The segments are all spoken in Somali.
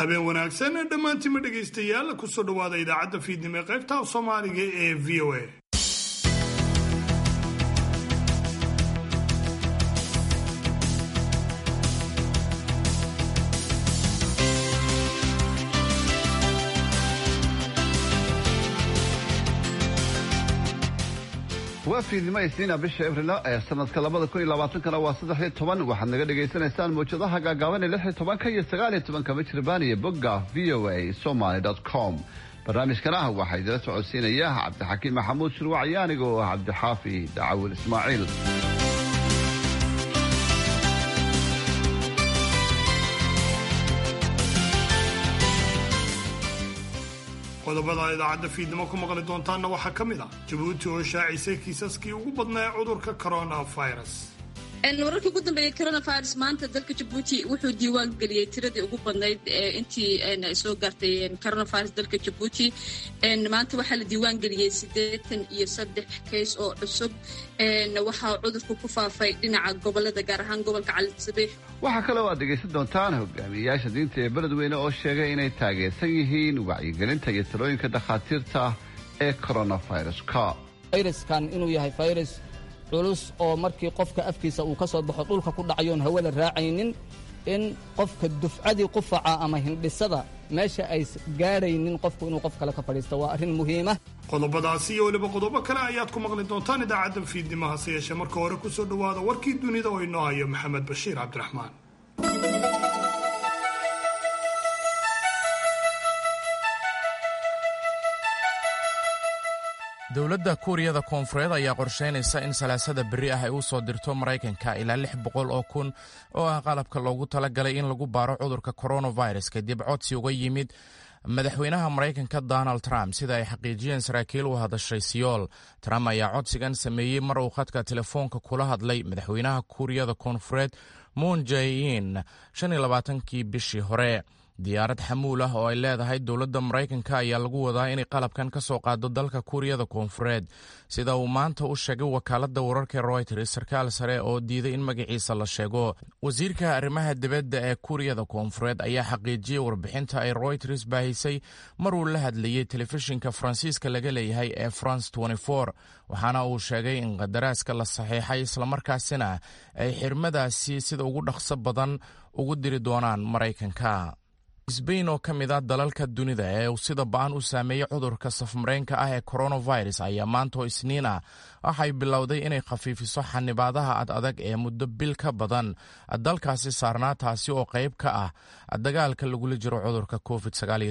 habeen wanaagsan dhammaantiinma dhegaystayaal kusoo dhowaada idaacadda fiidnimo ee qaybta soomaaliga ee v o a waa fiidnimo isniina bisha abrila ee sanadka labada kun iyo labaatankana waa saddex iyo toban waxaad naga dhagaysanaysaan mawjadaha gaagaaban ee lix iyo tobanka iyo sagaal iyo tobanka michirbaan iyo bogga v o a somaly com barnaamijkana waxaa idila socodsiinaya cabdixakiim maxamuud shirwac iyo aniga oo ah cabdixaafi dacawil ismaaciil qodobada idaacadda fiidnimo ku maqli doontaanna waxaa ka mid ah jabuuti oo shaacisay kiisaskii ugu badnaa ee cudurka coronavirus wararkii ugu dambeeyey coronavirus maanta dalka jabuuti wuxuu diiwaan geliyey tiradii ugu badnayd intii soo gaartay coronavirus dalka jabuuti maanta waxaa la diiwaan geliyey siddeetan iyo saddex keys oo cusub waxaa cudurku ku faafay dhinaca gobolada gaar ahaan gobolka calisabiix waxaa kale oo aad dhegaysan doontaan hogaamiyeyaasha diinta ee beledweyne oo sheegay inay taageersan yihiin wacyigelinta iyo talooyinka dhakhaatiirta ee coronaviruska fayraskan inuu yahay fayrus culus oo markii qofka afkiisa uu ka soo baxo dhulka ku dhacayoon hawada raacaynin in qofka dufcadii qufaca ama hindhisada meesha ay gaadhaynin qofku inuu qof kale ka fadhiisto waa arrin muhiima qodobadaasi iyo weliba qodobo kale ayaad ku maqli doontaan idaacadda fiidnimo hase yeeshee marka hore ku soo dhowaada warkii dunida oo inoo hayo maxamed bashiir cabdiraxmaan dowladda kuuriyada koonfureed ayaa qorsheynaysa in salaasada berri ah ay u soo dirto maraykanka ilaa lix boqol oo kun oo ah qalabka loogu talagalay in lagu baaro cudurka coronavirus kadib codsi uga yimid madaxweynaha maraykanka donald trump sida ay xaqiijiyeen saraakiil u hadashay siyool trump ayaa codsigan sameeyey mar uu khadka telefoonka kula hadlay madaxweynaha kuuriyada koonfureed moon jae-in shan iyo labaatankii bishii hore diyaarad xamuul ah oo ay leedahay dowladda maraykanka ayaa lagu wadaa inay qalabkan ka soo qaado dalka kuuriyada koonfureed sida uu maanta u sheegay wakaaladda wararka royters sarkaal sare oo diiday in magaciisa la sheego wasiirka arrimaha dibadda ee kuuriyada koonfureed ayaa xaqiijiyey warbixinta ay royters baahisay maruu la hadlayey telefishinka faransiiska laga leeyahay ee france waxaana uu sheegay in qadaraaska la saxiixay islamarkaasina ay xirmadaasi sida ugu dhaqso badan ugu diri doonaan maraykanka sbain oo ka mid ah dalalka dunida ee uu sida ba-an u saameeyey cudurka safmareenka ah ee coronavirus ayaa maantoo isniin ah waxay bilowday inay khafiifiso xanibaadaha ad adag ee muddo bil ka badan dalkaasi saarnaa taasi oo qayb ka ah dagaalka lagula jiro cudurka covid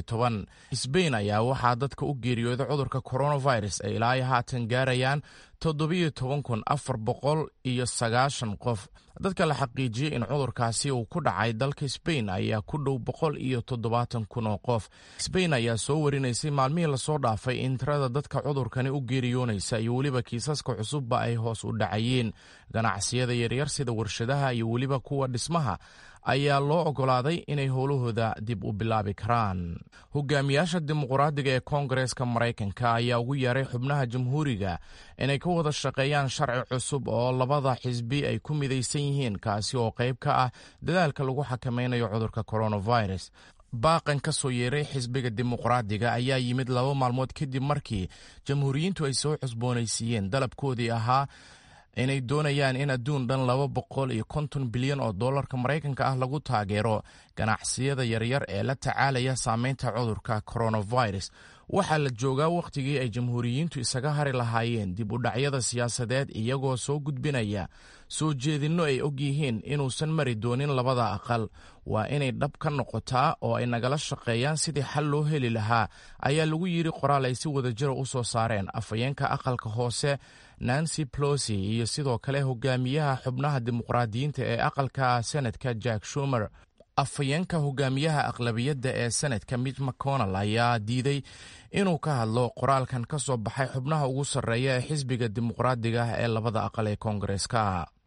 sbain ayaa waxaa dadka u geeriyooday cudurka coronavirus ay ilaa haatan gaarayaan toddobiyo toban kun afar boqol iyo sagaashan qof dadka la xaqiijiyey in cudurkaasi uu ku dhacay dalka sbain ayaa ku dhow boqol iyo toddobaatan kun oo qof sbain ayaa soo warinaysay maalmihii lasoo dhaafay in tirada dadka cudurkani u geeriyoonaysa iyo weliba kiisaska cusubba ay hoos u dhacayeen ganacsiyada yaryar sida warshadaha iyo weliba kuwa dhismaha ayaa loo ogolaaday inay howlahooda dib u bilaabi karaan hogaamiyaasha dimuqraadiga ee koongareeska maraykanka ayaa ugu yeeray xubnaha jamhuuriga inay ka wada shaqeeyaan sharci cusub oo labada xisbi ay ku midaysan yihiin kaasi oo qayb ka ah dadaalka lagu xakameynayo cudurka coronavirus baaqan ka soo yeeray xisbiga dimuqraadiga ayaa yimid laba maalmood kadib markii jamhuuriyiintu ay soo cusboonaysiiyeen dalabkoodii ahaa inay doonayaan in adduun dhan laba boqol iyo konton bilyan oo dollarka maraykanka ah lagu taageero ganacsiyada yaryar ee la tacaalaya saameynta cudurka coronavirus waxaa la joogaa wakhtigii ay jamhuuriyiintu isaga hari lahaayeen dib u dhacyada siyaasadeed iyagoo soo gudbinaya soo jeedinno ay og yihiin inuusan mari doonin labada aqal waa inay dhab ka noqotaa oo ay nagala shaqeeyaan sidii xal loo heli lahaa ayaa lagu yidhi qoraal ay si wadajira u soo saareen afhayeenka aqalka hoose nancy plosi iyo sidoo kale hogaamiyaha xubnaha dimuqraadiyiinta ee aqalka senadka jack shumer afhayeenka hogaamiyaha aqlabiyadda ee senadka mitch mcconnell ayaa diiday inuu ka hadlo qoraalkan ka soo baxay xubnaha ugu sarreeya ee xisbiga dimuqraadiga ah ee labada aqal ee koongareeska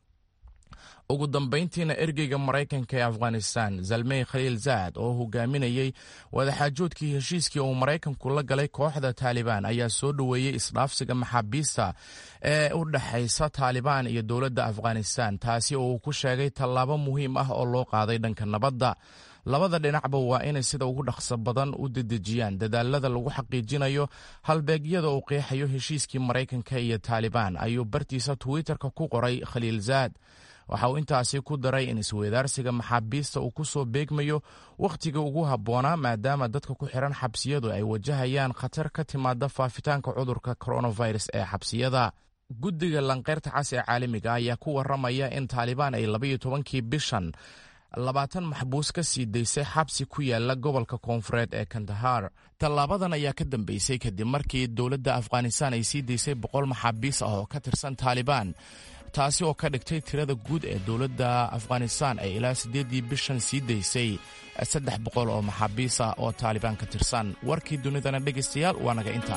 ugu dambayntiina ergeyga maraykanka ee afghanistan zalmey khaliil zaad oo hogaaminayey wadaxaajoodkii heshiiskii uu maraykanku la galay kooxda taalibaan ayaa soo dhoweeyey isdhaafsiga maxaabiista ee u dhexaysa taalibaan iyo dowladda afghanistan taasi oo uu ku sheegay tallaabo muhiim ah oo loo qaaday dhanka nabadda labada dhinacba waa inay sida ugu dhaqso badan u dedejiyaan dadaalada lagu xaqiijinayo halbeegyada uu qeexayo heshiiskii maraykanka iyo taalibaan ayuu bartiisa twitter-ka ku qoray khaliil zaad waxa uu intaasi ku daray in isweydaarsiga maxaabiista uu ku soo beegmayo wakhtiga ugu habboonaa maadaama dadka ku xihan xabsiyadu ay wajahayaan khatar ka timaada faafitaanka cudurka coronavirus ee xabsiyada guddiga lanqeyrta cas ee caalamiga ayaa ku waramaya in taalibaan ay labaiyo tobankii bishan labaatan maxbuus ka sii daysay xabsi ku yaala gobolka koonfureed ee kandahar tallaabadan ayaa ka dambeysay kadib markii dowladda afghanistan ay sii daysay boqol maxaabiis ah oo ka tirsan taalibaan taasi oo ka dhigtay tirada guud ee dowladda afghanistan ay ilaa siddeeddii bishan sii daysay saddex boqol oo maxaabiis ah oo taalibaan ka tirsan warkii dunidana dhegaystayaal waa naga inta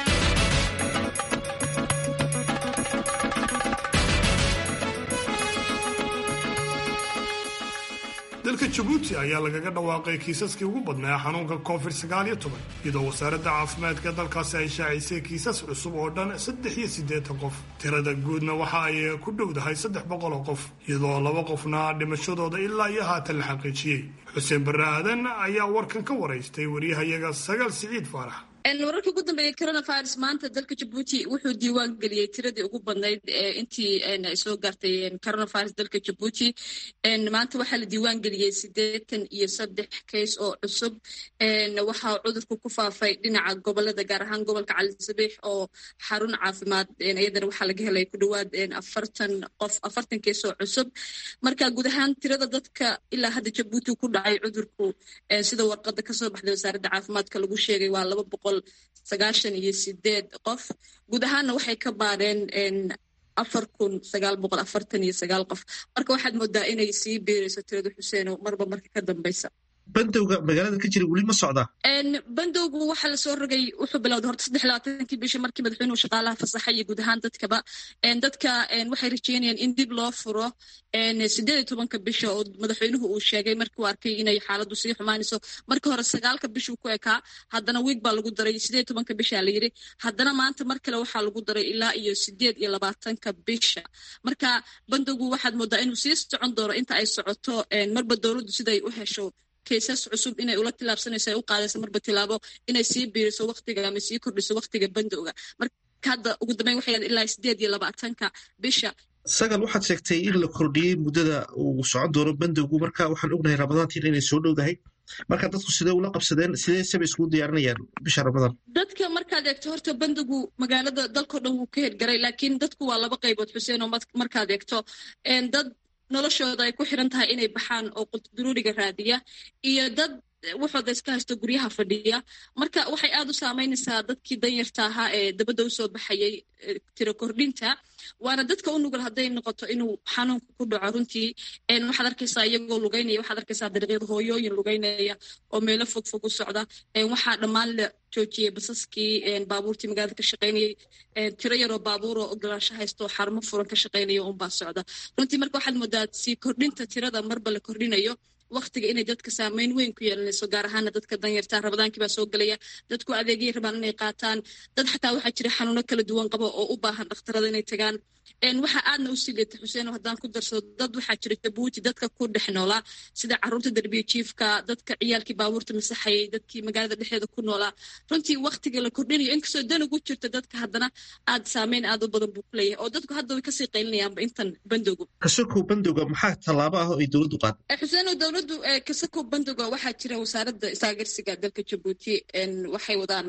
dalka jabuuti ayaa lagaga dhawaaqay kiisaskii ugu badnaa xanuunka covid sagaaliyo toban iyadoo wasaaradda caafimaadka dalkaasi ay shaacisay kiisas cusub oo dhan saddex iyo siddeetan qof tirada guudna waxa ay ku dhowdahay saddex boqol oo qof iyadoo laba qofna dhimashadooda ilaa iyo haatan la xaqiijiyey xuseen barre aadan ayaa warkan ka waraystay wariyahayaga sagaal siciid faarax wararkii ugu dambeeyey coronavirus maanta dalka jabuuti wuxuu diiwaan geliyey tiradii ugu badnayd intii soo gaartay coronavirus dalka jabuuti maanta waxaa la diiwaan geliyey siddeetan iyo saddex kays oo cusub waxaa cudurku ku faafay dhinaca gobolada gaar ahaan gobolka calisabiix oo xarun caafimaad iyadana waxaa laga helay ku dhowaad afartan qof afartan kays oo cusub marka guud ahaan tirada dadka ilaa hadda jabuuti ku dhacay cudurku sida warqada kasoo baxday wasaaradda caafimaadka lagu sheegay waa laba boqol sagaashan iyo sideed qof guud ahaanna waxay ka baadheen afar kun sagaal boqol afartan iyo sagaal qof marka waxaad moodaa inay sii beerayso tirada xuseeno marba marka ka dambeysa bandowga magaalada ka jira weli ma socdaa bandowgu waxaa lasoo rogay wuxuu bilowday horta saddex labaatankii bishii markii madaxweynuhu shaqaalaha fasaxay iyo guud ahaan dadkaba dadka waxay rajeynayaan in dib loo furo sideed iyo tobanka bisha oo madaxweynuhu uu sheegay markii uu arkay inay xaaladdu sii xumaanayso markii hore sagaalka bishuu ku ekaa haddana wiig baa lagu daray sideed iyo tobanka bisha la yidhi haddana maanta mar kale waxaa lagu daray ilaa iyo sideed iyo labaatanka bisha marka bandowgu waxaad moodaa inuu sii socon doono inta ay socoto marba dowladdu siday u hesho kaysas cusub inay ula tilaabsanayso ay u qaadayso marba tilaabo inay sii biiriso waktiga ama sii kordhiso waktiga bandowga marka hadda ugu dambeyn waxay ilaa sideed iyo labaatanka bisha sagal waxaad sheegtay in la kordhiyey muddada uu socon doono bandowgu marka waxaan ognahay ramadaantiin inay soo dhowdahay marka dadku sidee ula qabsadeen sidee seba iskugu diyaarinayaan bisha ramadaan dadka markaad eegto horta bandowgu magaalada dalkao dhan wuu ka hergaray laakiin dadku waa laba qaybood xuseen oo markaad eegto dad noloshooda ay ku xiran tahay inay baxaan oo qultuduruuriga raadiya iyo dad waxooda iska haysto guryaha fadhiya marka waxay aad u saameynaysaa dadkii danyarta ahaa ee dabadda usoo baxayay tiro kordhinta waana dadka u nugul hadday noqoto inuu xanuunka ku dhaco runtii waxaad arkaysaa iyagoo lugeynaya waxaad arkaysaa dariiqyada hooyooyin lugeynaya oo meelo fog fog u socda waxaa dhammaan la joojiyey basaskii baabuurtii magaalada ka shaqaynayay tiro yaroo baabuuroo ogolaansho haysto xarumo furan ka shaqaynaya unbaa socda runtii marka waxaad moodaa sii kordhinta tirada marba la kordhinayo waktiga inay dadka saameyn weyn ku yeelanayso gaar ahaana dadka danyarta rabadaankii baa soo gelaya dadku adeegyay rabaan inay qaataan dad xataa waxaa jira xanuuno kala duwan qabo oo u baahan dhakhtarada inay tagaan waxaa aadna u sii leeta xuseen haddaan ku darsado dad waxaa jira jabuuti dadka ku dhex noolaa sida caruurta derbiya jiifka dadka ciyaalkii baabuurta masaxayay dadkii magaalada dhexdeeda ku noolaa runtii waktiga la kordhinayo inkastoo dan ugu jirta dadka haddana aad saameyn aad u badan buu ku leeyahay oo dadku hadda way kasii qaylinayaanba intan bandowgu kasokow bandowga maxaa tallaabo ah oo ay dowladdu qaad xuseen dowladdu kasakow bandowga waxaa jira wasaaradda isaagarsiga dalka jabuuti waxay wadaan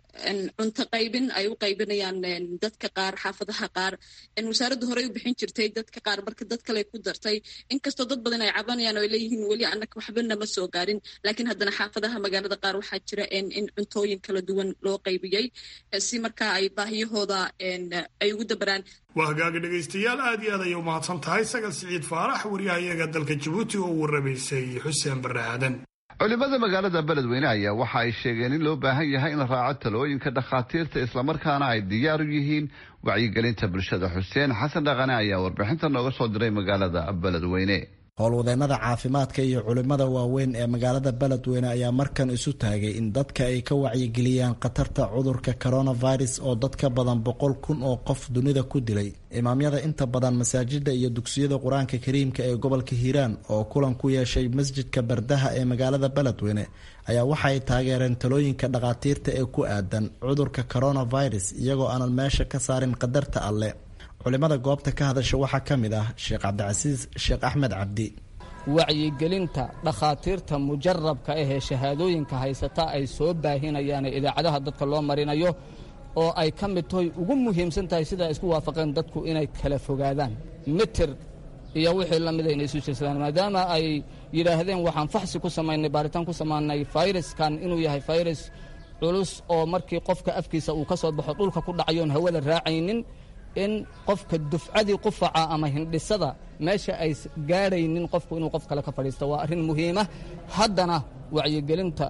cunto qaybin ay u qaybinayaan dadka qaar xaafadaha qaar wasaaraddu horey u bixin jirtay dadka qaar marka dad kale ku dartay inkastoo dad badan ay cabanayaan oo ay leeyihiin weli annaga waxbana ma soo gaarin laakiin haddana xaafadaha magaalada qaar waxaa jira in cuntooyin kala duwan loo qaybiyey si markaa ay baahiyahooda ay ugu dabaraan waa hagaaga dhegaystayaal aad iyo aad ayay u mahadsan tahay sagal siciid faarax waryahayaga dalka jabuuti oo u warramaysay xuseen barre aadan culimada magaalada beledweyne ayaa waxa ay sheegeen in loo baahan yahay in la raaco talooyinka dhakhaatiirta islamarkaana ay diyaar u yihiin wacyigelinta bulshada xuseen xasan dhaqane ayaa warbixinta nooga soo diray magaalada beledweyne howlwadeennada caafimaadka iyo culimmada waaweyn ee magaalada beledweyne ayaa markan isu taagay in dadka ay ka wacyigeliyaan khatarta cudurka coronavirus oo dad ka badan boqol kun oo qof dunida ku dilay imaamyada inta badan masaajida iyo dugsiyada qur-aanka kariimka ee gobolka hiiraan oo kulan ku yeeshay masjidka bardaha ee magaalada beledweyne ayaa waxa ay taageereen talooyinka dhakhaatiirta ee ku aadan cudurka coronavirus iyagoo aanan meesha ka saarin qadarta alle culimada goobta ka hadasha waxaa ka mid ah sheekh cabdicasiis sheekh axmed cabdi wacyigelinta dhakhaatiirta mujarabka ahee shahaadooyinka haysata ay soo baahinayaane idaacadaha dadka loo marinayo oo ay ka mid tahay ugu muhiimsan tahay sida ay isku waafaqeen dadku inay kala fogaadaan mitir iyo wixii la mida inay isu jirsadaan maadaama ay yidhaahdeen waxaan faxsi ku samaynay baaritaan ku samaynay fayraskan inuu yahay fayrus culus oo markii qofka afkiisa uu ka soo baxo dhulka ku dhacayoon hawada raacaynin in qofka dufcadii qufaca ama hindhisada meesha ay gaadhaynin qofku inuu qof kale ka fadhiisto waa arrin muhiima haddana wacyigelinta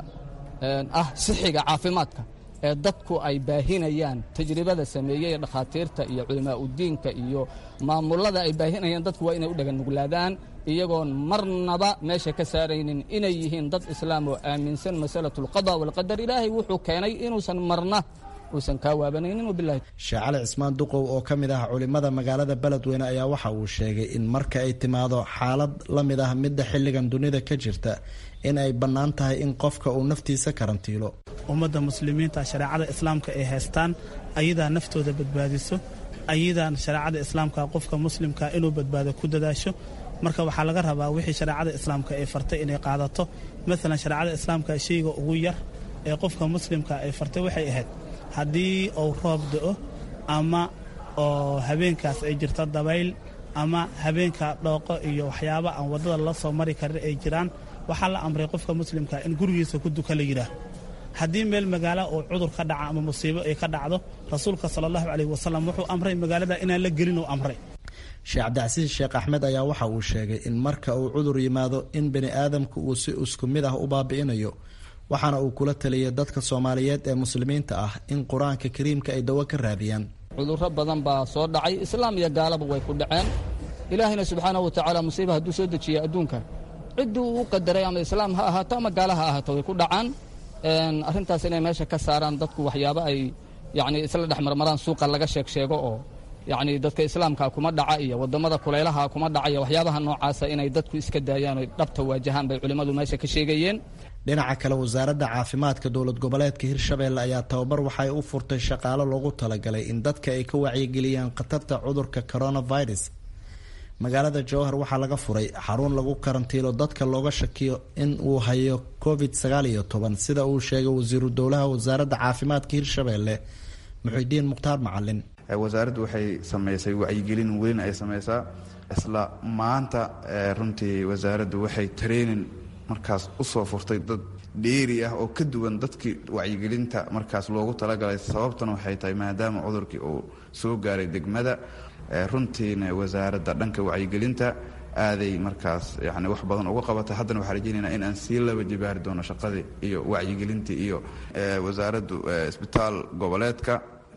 ah sixiga caafimaadka ee dadku ay baahinayaan tajribada sameeyey ee dhakhaatiirta iyo culimaa udiinka iyo maamullada ay baahinayaan dadku waa inay u dhaganuglaadaan iyagoon marnaba meesha ka saaraynin inay yihiin dad islaam oo aaminsan masalatu alqada walqadar ilaahay wuxuu keenay inuusan marna uusan kaa waabanaynin wabilahi sheekh cali cismaan duqow oo ka mid ah culimada magaalada beledweyne ayaa waxa uu sheegay in marka ay timaado xaalad la mid ah midda xilligan dunida ka jirta in ay bannaan tahay in qofka uu naftiisa karantiilo ummadda muslimiinta shareecada islaamka ay haystaan ayadaa naftooda badbaadiso ayadaa shareecada islaamka qofka muslimka inuu badbaado ku dadaasho marka waxaa laga rabaa wixii shareecada islaamka ay fartay inay qaadato maalan shareecada islaamka shayga ugu yar ee qofka muslimka ay fartay waxay ahayd haddii uu roob da'o ama oo habeenkaas ay jirto dabayl ama habeenka dhooqo iyo waxyaaba aan waddada la soo mari karin ay jiraan waxaa la amray qofka muslimka in gurigiisa ku duka la yidhaah haddii meel magaalo uu cudur ka dhaca ama musiibo ay ka dhacdo rasuulka sala allahu caleyhi wasalam wuxuu amray magaalada inaan la gelin uu amray sheekh cabdicasiis sheekh axmed ayaa waxa uu sheegay in marka uu cudur yimaado in bini aadamku uu si isku mid ah u baabi'inayo waxaana uu kula taliyay dadka soomaaliyeed ee muslimiinta ah in qur-aanka kariimka ay dawo ka raadiyaan cudurro badan baa soo dhacay islaam iyo gaalaba way ku dhaceen ilaahayna subxaanahu wa tacaala musiiba hadduu soo dejiya adduunka ciddii uu u qadaray ama islaam ha ahaato ama gaala ha ahaato way ku dhacaan arrintaas inay meesha ka saaraan dadku waxyaabo ay yacni isla dhex marmaraan suuqa laga sheeg sheego oo yacni dadka islaamka kuma dhaca iyo waddamada kulaylaha kuma dhaca iyo waxyaabaha noocaasa inay dadku iska daayaan oy dhabta waajahaan bay culimmadu meesha ka sheegayeen dhinaca kale wasaaradda caafimaadka dowlad goboleedka hirshabeelle ayaa tababar waxay u furtay shaqaalo loogu talagalay in dadka ay ka wacyigeliyaan khatarta cudurka coronavirus magaalada jowhar waxaa laga furay xarun lagu karantiilo dadka looga shakiyo in uu hayo covid sagaal iyo toban sida uu sheegay wasiiru dowlaha wasaaradda caafimaadka hirshabeelle muxidiin mukhtaar macalin wasaaraddu waxay sameysay wacyigelin weyn ay sameysaa isla maanta runtii wasaaraddu waxay training markaas usoo furtay dad dheeri ah oo ka duwan dadkii wacyigelinta markaas loogu talagalay sababtan waxay tahay maadaama cudurkii uu soo gaaray degmada runtiina wasaaradda dhanka wacyigelinta aaday markaas yani wax badan uga qabatay haddana waxaa rajeynaynaa in aan sii laba jibaari doono shaqadii iyo wacyigelintii iyo wasaaraddu isbitaal goboleedka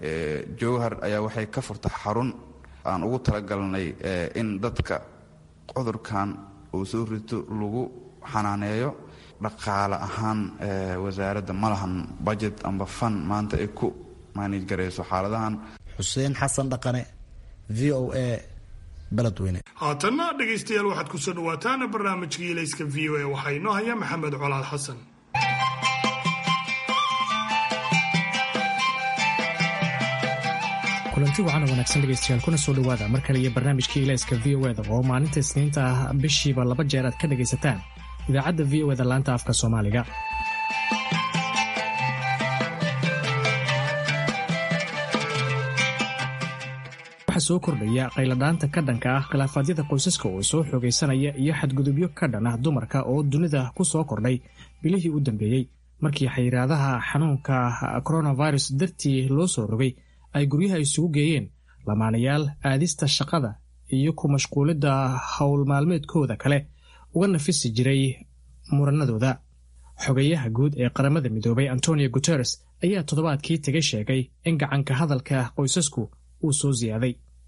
jowhar ayaa waxay ka furta xarun aan ugu talagalnay in dadka cudurkan uu soo rito lagu xanaaneeyo dhaqaale ahaan wasaaradda ma lahan budget amba fan maanta ay ku maanij garayso xaaladahan xuseen xasan dhaqane v o a beledweyne haatanna dhegaystayaal waxaad ku soo dhawaataan barnaamijka ilayska v o a waxaa inoo haya maxamed colaad xasan kulanti wacan oo wanaagsan dhegaystayaal kuna soo dhowaada mar kale iyo barnaamijka ilayska v o eda oo maalinta isniinta ah bishiiba laba jeer aad ka dhegaysataan idaacadda v o eda laanta afka soomaaliga waxaa soo kordhaya qayladhaanta ka dhanka ah khilaafaadyada qoysaska oo soo xoogaysanaya iyo xadgudubyo ka dhan ah dumarka oo dunida ku soo kordhay bilihii u dambeeyey markii xayiraadaha xanuunka coronavirus dartii loo soo rogay ay guryaha isugu geeyeen lamaanayaal aadista shaqada iyo ku mashquulidda howl maalmeedkooda kale uga nafisi jiray muranadooda xogayaha guud ee qaramada midoobay antonio guteres ayaa toddobaadkii tegay sheegay in gacanka hadalka qoysasku uu soo siyaaday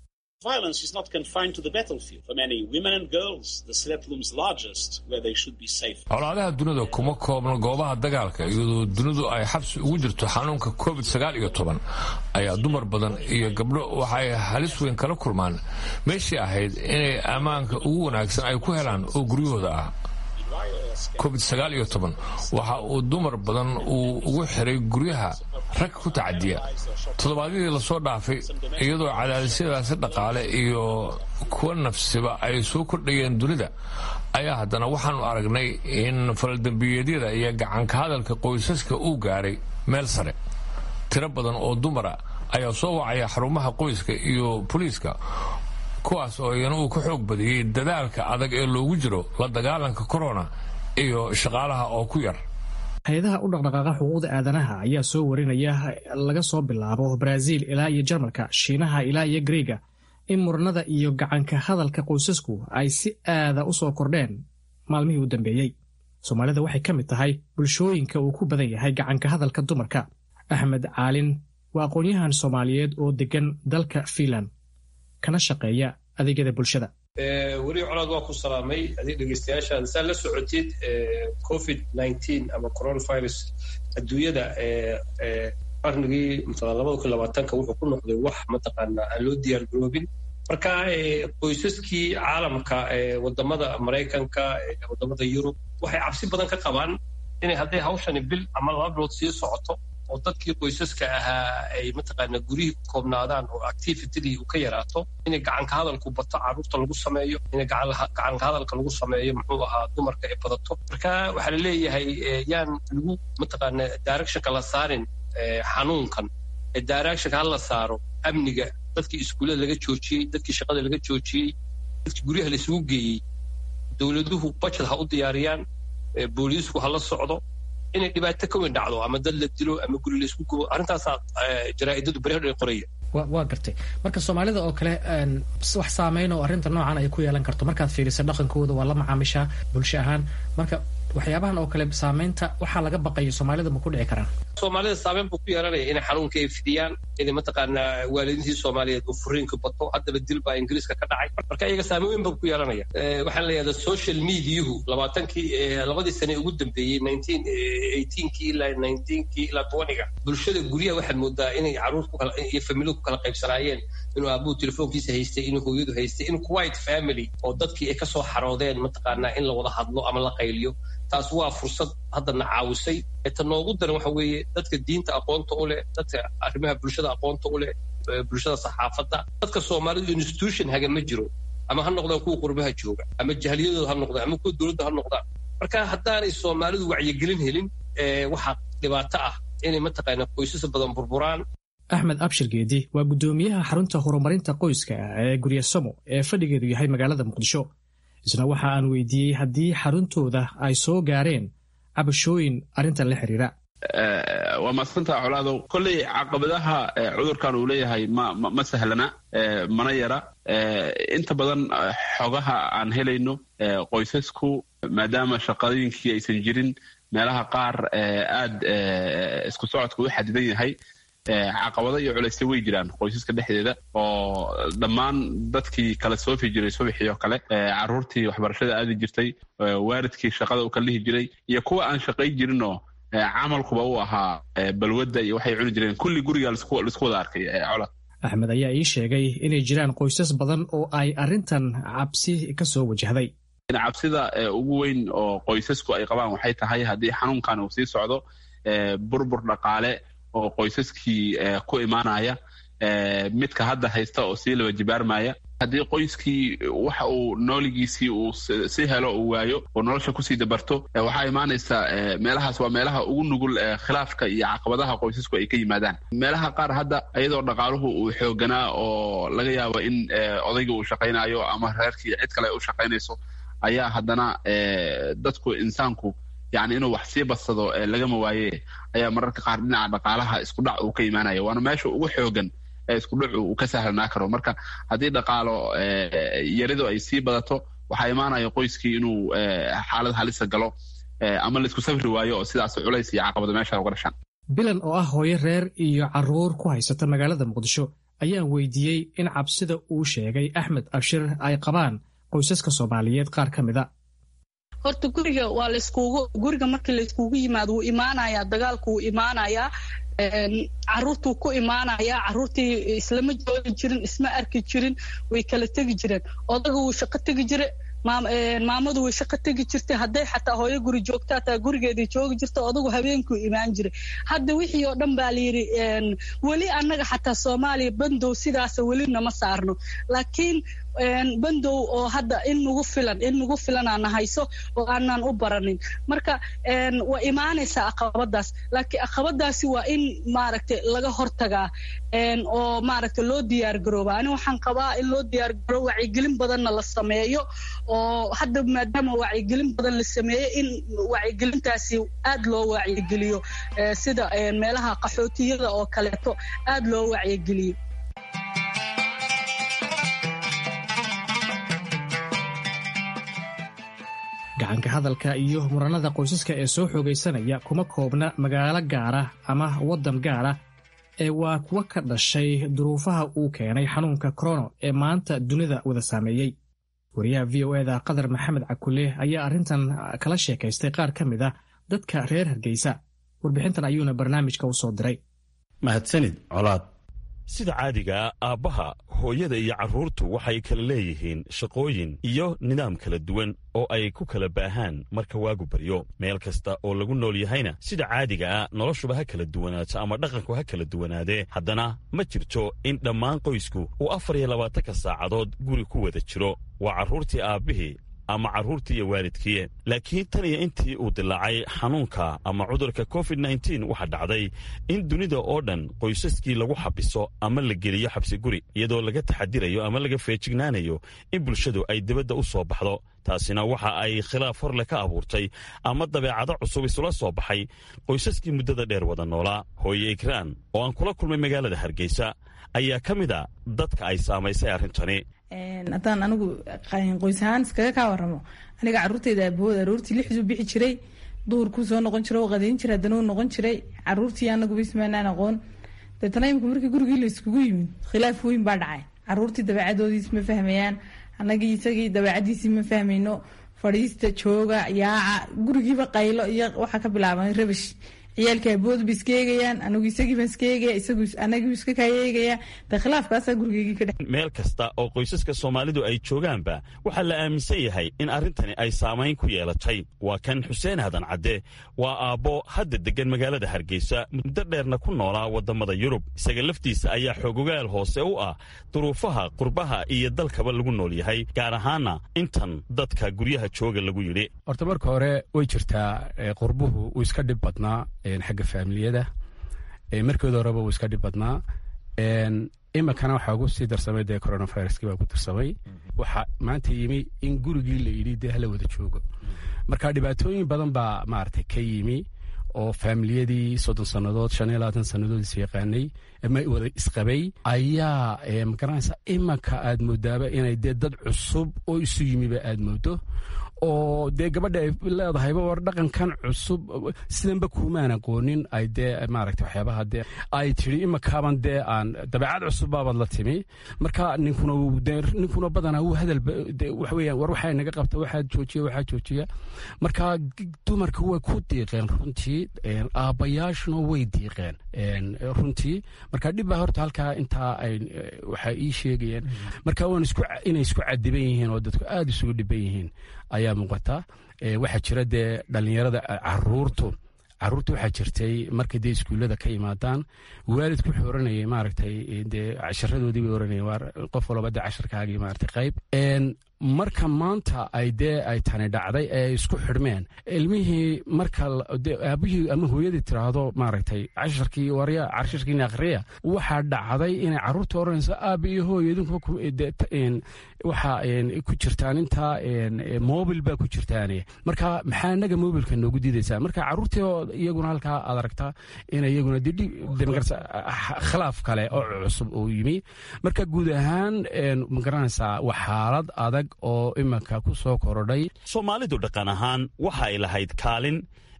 colaadaha dunida kuma koobno goobaha dagaalka iyadoo dunidu ay xabsi ugu jirto xanuunka covid sagaal iyo toban ayaa dumar badan iyo gabdho waxa ay halis weyn kala kulmaan meeshii ahayd inay ammaanka ugu wanaagsan ay ku helaan oo guryahooda ah covid sagaal iyo toban waxa uu dumar badan uu ugu xiray guryaha rag ku tacadiya toddobaadyadii lasoo dhaafay iyadoo cadaadisyadaasi dhaqaale iyo kuwa nafsiba ay soo kordhayeen dunida ayaa haddana waxaanu aragnay in faldambiyeedyada iyo gacanka hadalka qoysaska uu gaaray meel sare tiro badan oo dumara ayaa soo wacaya xarumaha qoyska iyo boliiska kuwaas oo iyana uu ka xoog badiyey dadaalka adag ee loogu jiro la dagaalanka korona iyo shaqaalaha oo ku yar hay-adaha u dhaqdhaqaaqa xuquuqda aadanaha ayaa soo warinaya laga soo bilaabo baraaziil ilaa iyo jarmalka shiinaha ilaa iyo greega in muranada iyo gacanka hadalka qoysasku ay si aada u soo kordheen maalmihii u dambeeyey soomaalida waxay ka mid tahay bulshooyinka uu ku badan yahay gacanka hadalka dumarka axmed caalin waa aqoon-yahan soomaaliyeed oo deggan dalka fiinland kana shaqeeya adeegyada bulshada weli colaad waa ku salaamay adig dhegeystayaashaada saa la socotid covid nineteen ama coronavirus adduunyada qarnigii mataqana labada kun labaatanka wuxuu ku noqday wax mataqaanaa aan loo diyaar garoobin marka qoysaskii caalamka wadamada maraykanka wadamada yurub waxay cabsi badan ka qabaan inay hadday hawshani bil ama laba bilood sii socoto oo dadkii qoysaska ahaa ay mataqaana guryihii ku koobnaadaan oo activitydii uu ka yaraato inay gacanka hadalku bato carruurta lagu sameeyo inay gacanka hadalka lagu sameeyo muxuu ahaa dumarka ay badato marka waxaa la leeyahay yaan lagu mataqaana directionka la saarin xanuunkan ee directionka ha la saaro amniga dadkii iskuullada laga joojiyey dadkii shaqada laga joojiyey dadkii guryaha la isugu geeyey dowladuhu budget ha u diyaariyaan booliisku ha la socdo inay dhibaato ka weyn dhacdo ama dad la dilo ama guri la isku gubo arrintaasaa jaraa'idadu barehadh qoraya waa gartay marka soomaalida oo kale wax saameyn oo arrinta noocan ay ku yeelan karto markaad fiirisa dhaqankooda waa la macaamishaa bulsho ahaan marka waxyaabahan oo kale saameynta waxaa laga baqayo soomaalida ma ku dhici karaan soomaalida saameyn buu ku yeelanaya inay xanuunka ay fidiyaan inay mataqaanaa waalidiintii soomaaliyeed uu furiinka bato haddaba dil baa ingiriiska ka dhacay marka iyaga saameyn weyn buu ku yeelanaya waxaan leeyahay social mediahu labaatankii labadii sane ugu dambeeyey nineteen eighteenkii ilaa nineteenkii ilaa twentyga bulshada guryaha waxaad moodaa inay carruur ku kala iyo familiyadu ku kala qaybsanaayeen inuu aabuhu telefoonkiisa haystay inuu hooyadu haystay in quiet family oo dadkii ay kasoo xaroodeen mataqaanaa in la wada hadlo ama la qayliyo taas waa fursad haddana caawisay ta noogu daran waxa weeye dadka diinta aqoonta u leh dadka arrimaha bulshada aqoonta u leh bulshada saxaafadda dadka soomaalidu institution haga ma jiro ama ha noqdaan kuwa qurbaha jooga ama jahliyadooda ha noqdaan ama kuwa dowladda ha noqdaan marka haddaanay soomaalidu wacyigelin helin waxaa dhibaato ah inay mataqaana qoysas badan burburaan axmed abshir geedi waa guddoomiyaha xarunta horumarinta qoyska ee guryasamo ee fadhigeedu yahay magaalada muqdisho isna waxa aan weydiiyey haddii xaruntooda ay soo gaareen cabashooyin arrintan la xiriira waa maadsantaa colaadow kolley caqabadaha cudurkan uu leeyahay ma ma sahlana mana yara inta badan xogaha aan helayno qoysasku maadaama shaqadooyinkii aysan jirin meelaha qaar aad isku socodka u xadidan yahay caqabado iyo culaysyo way jiraan qoysaska dhexdeeda oo dhammaan dadkii kala soofi jiray subaxii oo kale caruurtii waxbarashada aadi jirtay waalidkii shaqada u kala lihi jiray iyo kuwa aan shaqay jirinoo camalkuba u ahaa balwadda iyo waxay cuni jireen kulli guriga laisku wada arkay colad axmed ayaa ii sheegay inay jiraan qoysas badan oo ay arrintan cabsi ka soo wajahday cabsida ugu weyn oo qoysasku ay qabaan waxay tahay haddii xanuunkan uu sii socdo burbur dhaqaale oo qoysaskii ku imaanaya midka hadda haysta oo sii laba jibaarmaya haddii qoyskii waxa uu nooligiisii uu si helo uu waayo oo nolosha kusii dabarto waxaa imaanaysa meelahaas waa meelaha ugu nugul khilaafka iyo caqabadaha qoysasku ay ka yimaadaan meelaha qaar hadda iyadoo dhaqaaluhu uu xooganaa oo laga yaabo in odayga uu shaqaynayo ama reerkii cid kale ay u shaqaynayso ayaa haddana dadku insaanku yani inuu wax sii badsado lagama waaye ayaa mararka qaar dhinaca dhaqaalaha iskudhac uu ka imaanaya waana meesha ugu xoogan ee iskudhacu uu ka sahlanaa karo marka haddii dhaqaalo yaridu ay sii badato waxaa imaanaya qoyskii inuu xaalad halisa galo ama laisku safri waayo oo sidaas culays iyo caqabado meesha uga dhashaan bilan oo ah hooyo reer iyo caruur ku haysata magaalada muqdisho ayaan weydiiyey in cabsida uu sheegay axmed abshir ay qabaan qoysaska soomaaliyeed qaar ka mida horta guriga waa layskugu guriga markii layskugu yimaado wuu imaanayaa dagaalku wuu imaanayaa caruurtuu ku imaanayaa caruurtii islama joogi jirin isma arki jirin way kala tegi jireen odaga wuu shaqo tegi jire maamadu way shaqo tegi jirtay hadday xataa hooyo guri joogta hataa gurigeedii joogi jirta odagu habeenkuu imaan jiray hadda wixii oo dhan baa layidhi weli annaga xataa soomaaliya bandow sidaasa weli nama saarno laakiin bandow oo hadda in nagu filan in nagu filanaana hayso oo aanan u baranin marka waa imaanaysaa aqabadaas laakiin aqabadaasi waa in maaragtay laga hortagaa oo maaragtay loo diyaar garooba ani waxaan qabaa in loo diyaar garoobo wacyigelin badanna la sameeyo oo hadda maadaama wacyigelin badan la sameeyo in wacyigelintaasi aad loo wacyigeliyo sida meelaha qaxootiyada oo kaleeto aad loo wacyigeliyo gacanka hadalka iyo muranada qoysaska ee soo xoogaysanaya kuma koobna magaalo gaara ama waddan gaara ee waa kuwa ka dhashay duruufaha uu keenay xanuunka korono ee maanta dunida wada saameeyey wariyaha v o eda qadar maxamed cakule ayaa arrintan kala sheekaystay qaar ka mid ah dadka reer hargeysa warbixintan ayuuna barnaamijka u soo diray mahadsanid colaad sida caadigaa aabbaha hooyada iyo carruurtu waxay kala leeyihiin shaqooyin iyo nidaam kala duwan oo ay ku kala baahaan marka waagu baryo meel kasta oo lagu nool yahayna sida caadigaa noloshuba ha kala duwanaato ama dhaqanku ha kala duwanaadee haddana ma jirto in dhammaan qoysku uu afar iyo labaatanka saacadood guri ku wada jiro waa carruurtii aabbihii ama carruurtii iyo waalidkii laakiin tan iyo intii uu dilaacay xanuunka ama cudurka covid nteen waxaa dhacday in dunida oo dhan qoysaskii lagu xabiso ama la geliyo xabsi guri iyadoo laga taxadirayo ama laga feejignaanayo in bulshadu ay dibadda u soo baxdo taasina waxa ay khilaaf horle ka abuurtay ama dabeecado cusub isula soo baxay qoysaskii muddada dheer wada noolaa hooye ikraan oo aan kula kulmay magaalada hargeysa ayaa ka mid a dadka ay saamaysay arrintani haddaan anigu qoys ahaan iskaga kaa waramo aniga caruurteyda aabahood aroortii lixduu bixi jiray duhurkuu soo noqon jira oo qadayn jira haddana uu noqon jiray caruurtii anaguba ismaanaan aqoon deetana imika markii gurigii la iskugu yimid khilaaf weyn baa dhacay caruurtii dabeecadoodiis ma fahmayaan anagii isagii dabeecadiisii ma fahmayno fadhiista jooga yaaca gurigiiba qaylo iyo waxaa ka bilaabay rabish ciyaalka aboodba iska eegayaan anigu isagiiban iska eegaya isagu anagiu iska kaayeegaya de khilaafkaasaa gurigeygii ka dhex meel kasta oo qoysaska soomaalidu ay joogaanba waxaa la aaminsan yahay in arrintani ay saamayn ku yeelatay waa kan xuseen hadan cadde waa aabbo hadda deggan magaalada hargeysa muddo dheerna ku noolaa waddamada yurub isaga laftiisa ayaa xoogogaal hoose u ah duruufaha qurbaha iyo dalkaba lagu nool yahay gaar ahaana intan dadka guryaha jooga lagu yidhi horta marka hore way jirtaa qurbuhu uu iska dhib badnaa xagga faamiliyada markeeda horeba uu iska dhib badnaa iminkana waxaa ugu sii darsamay dee coronaviruskii baa ku darsamay waxaa maanta yimi in gurigii la yidhi dee hala wada joogo marka dhibaatooyin badan baa maaragtay ka yimi oo faamiliyadii soddon sannadood shan iyo labaatan sannadood is yaqaanay ama wada isqabay ayaa magaranaysa imanka aad moodaaba inay dee dad cusub oo isu yimiba aad moodo oo dee gabadha ay leedahayba war dhaqankan cusub sidanba kuumaan aqoonin ay dee maaragta waxyaabaha dee ay tidhi imakaaban dee aan dabeecad cusub baabaad la timi marka ninkuna ninkuna badanaa wuu hadal waxa weeyaan war waxaa naga qabta waxaa joojiya waxaa joojiya marka dumarka way ku diiqeen runtii aabbayaashuna way diiqeen runtii marka dhib baa horta halkaa intaa ay waxaa ii sheegayeen marka waan isku inay isku cadiban yihiin oo dadku aada isugu dhiban yihiin ayaa muuqata waxaa jira dee dhallinyarada caruurtu caruurta waxaa jirtay markay dee iskuullada ka yimaadaan waalidku wuxuu oranayay maaragtay dee casharadoodii bay oranayeen qof walba dee casharkaagii maaragtay qayb marka maanta ay dee ay tani dhacday ee ay isku xidhmeen ilmihii marka aabihii ama hooyadii tiraahdo maaragtay casharkii warya casharkiina akhriya waxaa dhacday inay carruurta oranayso aaba iyo hooyo idinku waxaa ku jirtaan intaa mobil baa ku jirtaan marka maxaa inaga mobilka noogu diidaysaa marka carruurtii iyaguna halkaa aad aragtaa in iyaguna khilaaf kale oo cusub uu yimi marka guud ahaan magaranaysaa waa xaalad adag oo iminka ku soo korodhay soomaalidu dhaqan ahaan waxa ay lahayd kaalin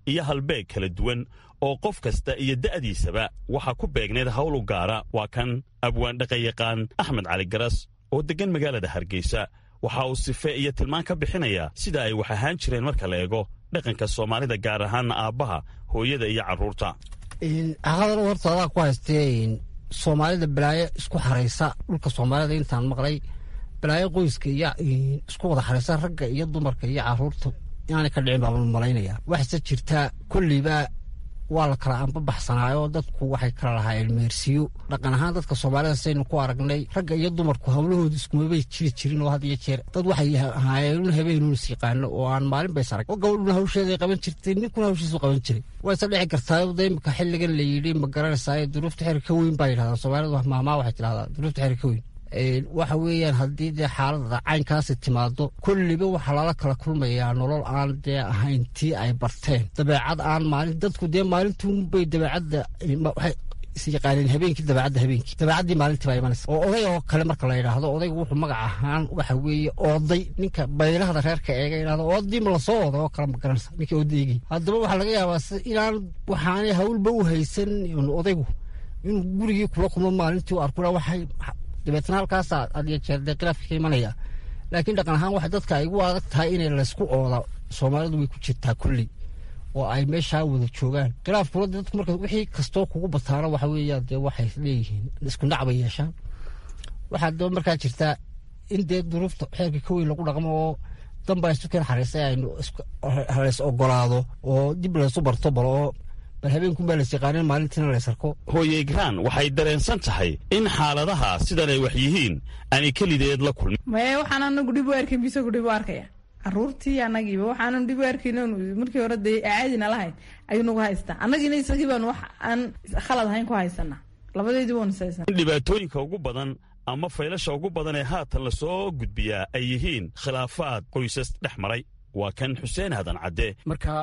iyo halbeeg kala duwan oo qof kasta iyo da'diisaba waxaa ku beegneed hawl u gaara waa kan abwaan dhaqanyaqaan axmed cali garas oo deggan magaalada hargeysa waxa uu sife iyo tilmaan ka bixinayaa sida ay wax ahaan jireen marka la eego dhaqanka soomaalida gaar ahaanna aabbaha hooyada iyo carruurta caqadan horta adaa ku haystee soomaalida balaayo isku xaraysa dhulka soomaalida intaan maqlay balaayo qoyska iyo isku wada xaraysa ragga iyo dumarka iyo caruurta inaanay ka dhicin baan malaynaya waxse jirtaa kolliba waa la kala anbabaxsanaayo dadku waxay kala lahaayeen meersiyo dhaqan ahaan dadka soomaalida saynu ku aragnay ragga iyo dumarku hawlahooda iskumabay jiri jirin oo had iyo jeer dad waxay ahaayeen habeenuun is yaqaano oo aan maalin bays arag gabadhuna hawsheeday qaban jirtay ninkuna hawshiisu qaban jiray waa isa dhici kartaa da imika xilligan la yidhi ma garanaysaa duruufta xeri ka weyn baa yidhahdaa soomaalida mahmaa waxay tidhahdaa duruufta xeri ka weyn waxa weeyaan haddii dee xaalada caynkaasi timaado kolliba waxaa lala kala kulmayaa nolol aan dee ahayn tii ay barteen dabeecad aan maalin dadku dee maalintuunbay dabeecadda waxay is yaqaaneen habeenkii dabeecadda habeenkii dabeecaddii maalintii baa imanaysa oo oday oo kale marka la yidhaahdo odaygu wuxuu magac ahaan waxa weeye ooday ninka baylahda reerka eega yidhahdo oodii ma lasoo oday oo kale ma garanaysa ninkii oodaygii haddaba waxaa laga yaabaa inaan waxaanay hawlba u haysan odaygu inuu gurigii kula kulmo maalintii u arkuna waxay dabeetna halkaasa adiyo jeer dee khilaafka ka imanaya laakiin dhaqan ahaan waxa dadka ay ugu adag tahay inay laysku ooda soomaalidu way ku jirtaa kulley oo ay meeshaa wada joogaan khilaafkuna dadku marka wixii kastoo kugu bataana waxa weeyaan dee waxay leeyihiin isku dhac bay yeeshaan waxaa daba markaa jirtaa in dee duruufta xeerka ka weyn lagu dhaqmo oo danbaa isu keen xariisay aynu halays ogolaado oo dib laysu barto bal oo bal habeenkunbaa lays yaqaanin maalintiina laysarko hooye igraan waxay dareensan tahay in xaaladaha sidan ay wax yihiin aanay kelideed la kulmin maye waxaan anagu dhib u arkin bisagu dhib u arkaya caruurtii anagiiba waxaanan dhib u arkin markii hore dee caadina lahayn ayuu nagu haystaa annagiina isagii baan wax aan khalad ahayn ku haysanaa labadeedii waanu haysanaa in dhibaatooyinka ugu badan ama faylasha ugu badan ee haatan lasoo gudbiyaa ay yihiin khilaafaad qoysas dhex maray waa kan xuseen hadan cadde marka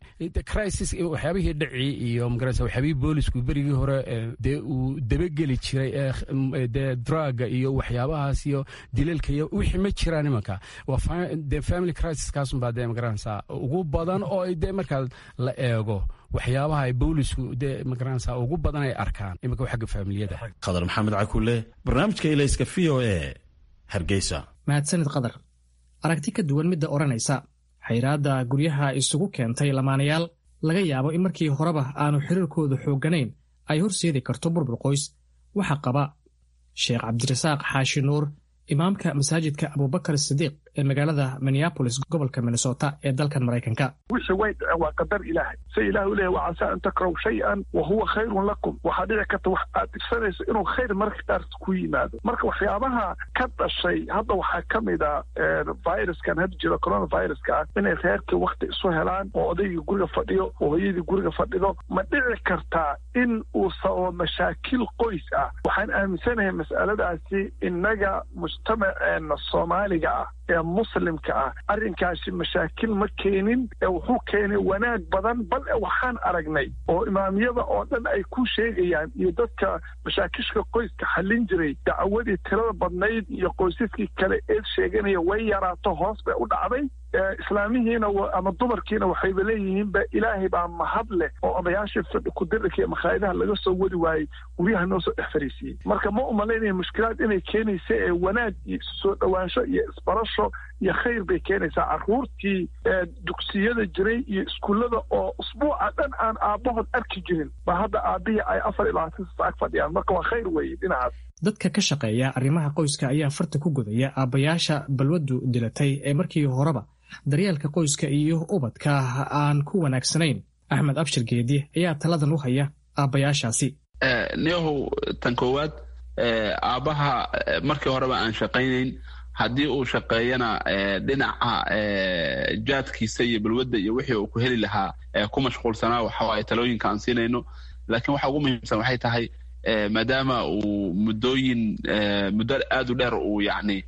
crisis waxyaabihii dhacii iyo magarasa waxyaabihii boolisku berigii hore dee uu dabageli jiray dee draga iyo waxyaabahaas iyo dilalka iyo wixii ma jiraan imanka waa de family crisis kaasunbaa dee magaranaysaa ugu badan oo dee markaa la eego waxyaabaha ay boolisku dee magaranaysaa ugu badan ay arkaan imanka xagga faamiliyada khadar maxamed cakule barnaamijka ilayska v o e hargeysa mahadsanid qadar aragti ka duwan midda odhanaysa xayraadda guryaha isugu keentay lamaanayaal laga yaabo in markii horeba aanu xiriirkoodu xoogganayn ay horseedi karto burbur qoys waxaa qaba sheekh cabdirasaaq xaashi nuur imaamka masaajidka abubakar sidiiq ee magaalada minneabolis gobolka minnesota ee dalkan maraykanka wixii way dhaceen waa qadar ilaahay se ilaah u leeyahy wacasaa an takraw shay-an wa huwa khayrun lakum waxaa dhici karta wax aad dhibsanayso inuu khayr marka qaarta ku yimaado marka waxyaabaha ka dhashay hadda waxaa ka mid a viruskan hadda jiro coronaviruska ah inay reerkii wakti isu helaan oo odaygii guriga fadhiyo oo hooyadii guriga fadhido ma dhici kartaa in uu sababo mashaakil qoys ah waxaan aaminsanahay mas'aladaasi innaga mujtamaceena soomaaliga ah ee muslimka ah arrinkaasi mashaakil ma keenin ee wuxuu keenay wanaag badan bal e waxaan aragnay oo imaamyada oo dhan ay ku sheegayaan iyo dadka mashaakishka qoyska xallin jiray dacwadii tirada badnayd iyo qoysaskii kale eed sheeganaya way yaraato hoos bay u dhacday islaamihiina ama dumarkiina waxayba leeyihiinba ilaahay baa mahad leh oo odayaashii fadhi kudirika iyo makhaayadaha laga soo wadi waayey guryaha noo soo dhex fariisiiyey marka ma umalaynaya mushkilaad inay keenaysa ee wanaag iyo soo dhowaansho iyo isbarasho iyo khayr bay keenaysaa carruurtii dugsiyada jiray iyo iskuullada oo usbuuca dhan aan aabbahood arki jirin ba hadda aabbihii ay afar iyo labaatan sasaag fadhiyaan marka waa khayr weeye dhinacaas dadka ka shaqeeya arrimaha qoyska ayaa farta ku gudaya aabbayaasha balwaddu dilatay ee markii horeba daryeelka qoyska iyo ubadka aan ku wanaagsanayn axmed abshir geedi ayaa taladan u haya aabbayaashaasi niyahow tan koowaad aabbaha markii horeba aan shaqaynayn haddii uu shaqeeyana dhinaca jaadkiisa iyo balwadda iyo wixii uu ku heli lahaa ku mashquulsanaa waxawaaye talooyinka aan siinayno laakiin waxa ugu muhiimsan waxay tahay maadaama uu muddooyin muddo aad u dheer uu yacni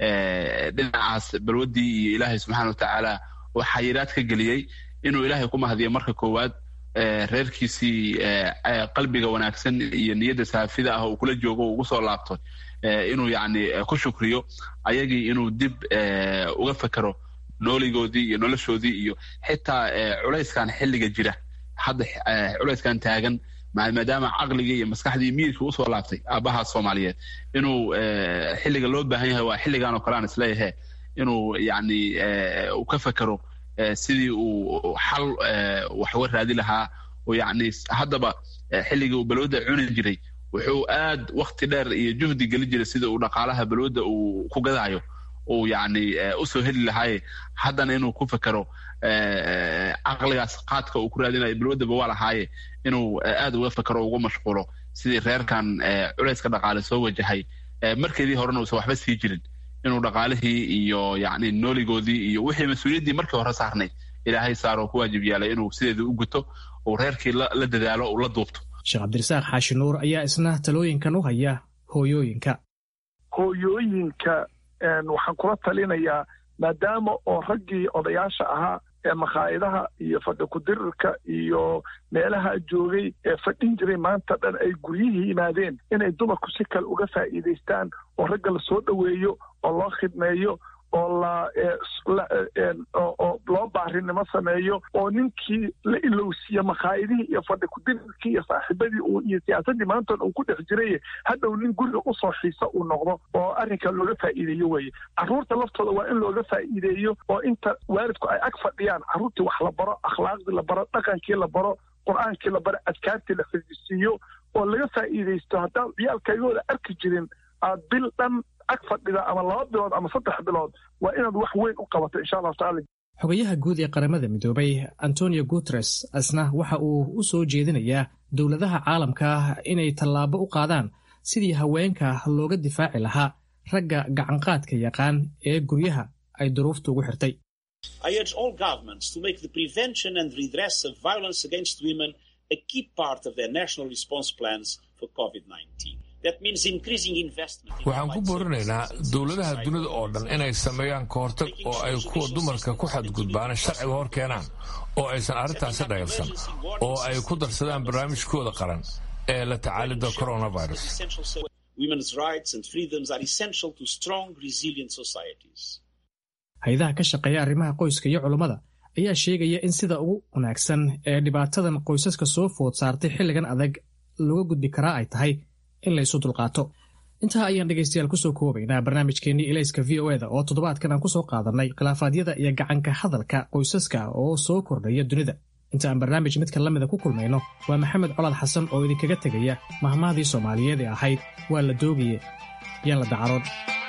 dhinacaas balwaddii iyo ilaahay subxaana watacaala uu xayiraad ka geliyey inuu ilaahay ku mahadiyo marka koowaad reerkiisii qalbiga wanaagsan iyo niyadda saafida ah uu kula joogo ugu soo laabto inuu yacni ku shukriyo ayagii inuu dib uga fekero nooligoodii iyo noloshoodii iyo xitaa culayskan xilliga jira hadda culayskan taagan maadaama caqligii iyo maskaxdii miyirka usoo laabtay aabaha soomaaliyeed inuu xilliga loo baahan yahay waa xilligan oo kale aan isleeyahe inuu yani uu ka fekero sidii uu xal wax uga raadi lahaa oo yani haddaba xilligii uu balwada cuni jiray wuxuu aad wakti dheer iyo juhdi geli jiray sida uu dhaqaalaha balwada uu ku gadaayo uu yani usoo heli lahaaye haddana inuu ku fekero caqligaas qaadka uu ku raadinayo balwadaba waa lahaaye inuu aad uga fekero uga mashquulo sidii reerkan culayska dhaqaale soo wajahay markeedii horena uusan waxba sii jirin inuu dhaqaalihii iyo yani nooligoodii iyo wixii mas-uuliyaddii markii hore saarnay ilaahay saaroo ku waajib yaalay inuu sideeda u guto uu reerkii la dadaalo uu la duubto sheekh cabdirasaaq xaashi nuur ayaa isna talooyinkan u haya hooyooyinka hooyooyinka waxaan kula talinayaa maadaama oo raggii odayaasha ahaa ee makhaayadaha iyo fadhi kudirirka iyo meelaha joogay ee fadhin jiray maanta dhan ay guryihii yimaadeen inay dumarku si kale uga faa'iidaystaan oo ragga la soo dhoweeyo oo loo khidmeeyo oo oo loo baarinimo sameeyo oo ninkii la ilowsiiye makhaayadihii iyo fadhi kudirirkii iyo saaxiibadii uu iyo siyaasaddii maantoon uu ku dhex jiray hadhow nin guriga usoo xiisa uu noqdo oo arrinka looga faa'iideeyo weye carruurta laftooda waa in looga faa'iideeyo oo inta waalidku ay ag fadhiyaan carruurtii wax la baro akhlaaqdii la baro dhaqankii la baro qur-aankii la baro adkaartii la fajisiiyo oo laga faa'iidaysto haddaan ciyaalkaygooda arki jirin aad bil dhan ag fadhida ama laba bilood ama saddex bilood waa inaad wax weyn u qabato insha allahu tacala xogayaha guud ee qaramada midoobay antonio guteres asna waxa uu u soo jeedinayaa dowladaha caalamka inay tallaabo u qaadaan sidii haweenka looga difaaci lahaa ragga gacanqaadka yaqaan ee guryaha ay duruufta ugu xirtay I urge all governments to make the prevention and redress of violence against women a key part of their national response plans for COVID-19. waxaan ku boorinaynaa dowladaha dunida oo dhan inay sameeyaan kahortag oo ay kuwa dumarka ku xadgudbaana sharciga hor keenaan oo aysan arrintaasi dhayalsan oo ay ku darsadaan barnaamijkooda qaran ee la tacaalida coronavirus hay-adaha ka shaqeeya arrimaha qoyska iyo culummada ayaa sheegaya in sida ugu wanaagsan ee dhibaatadan qoysaska soo food saartay xilligan adag looga gudbi karaa ay tahay in la isu dulqaato intaa ayaan dhegaystayaal kusoo koobaynaa barnaamijkeennii ilayska v o eda oo toddobaadkan aan kusoo qaadannay khilaafaadyada iyo gacanka hadalka qoysaska oo soo kordhaya dunida inta aan barnaamij midka la mida ku kulmayno waa maxamed colaad xasan oo idinkaga tegaya mahmahdii soomaaliyeed ee ahayd waa la doogaye yaan la dacaroon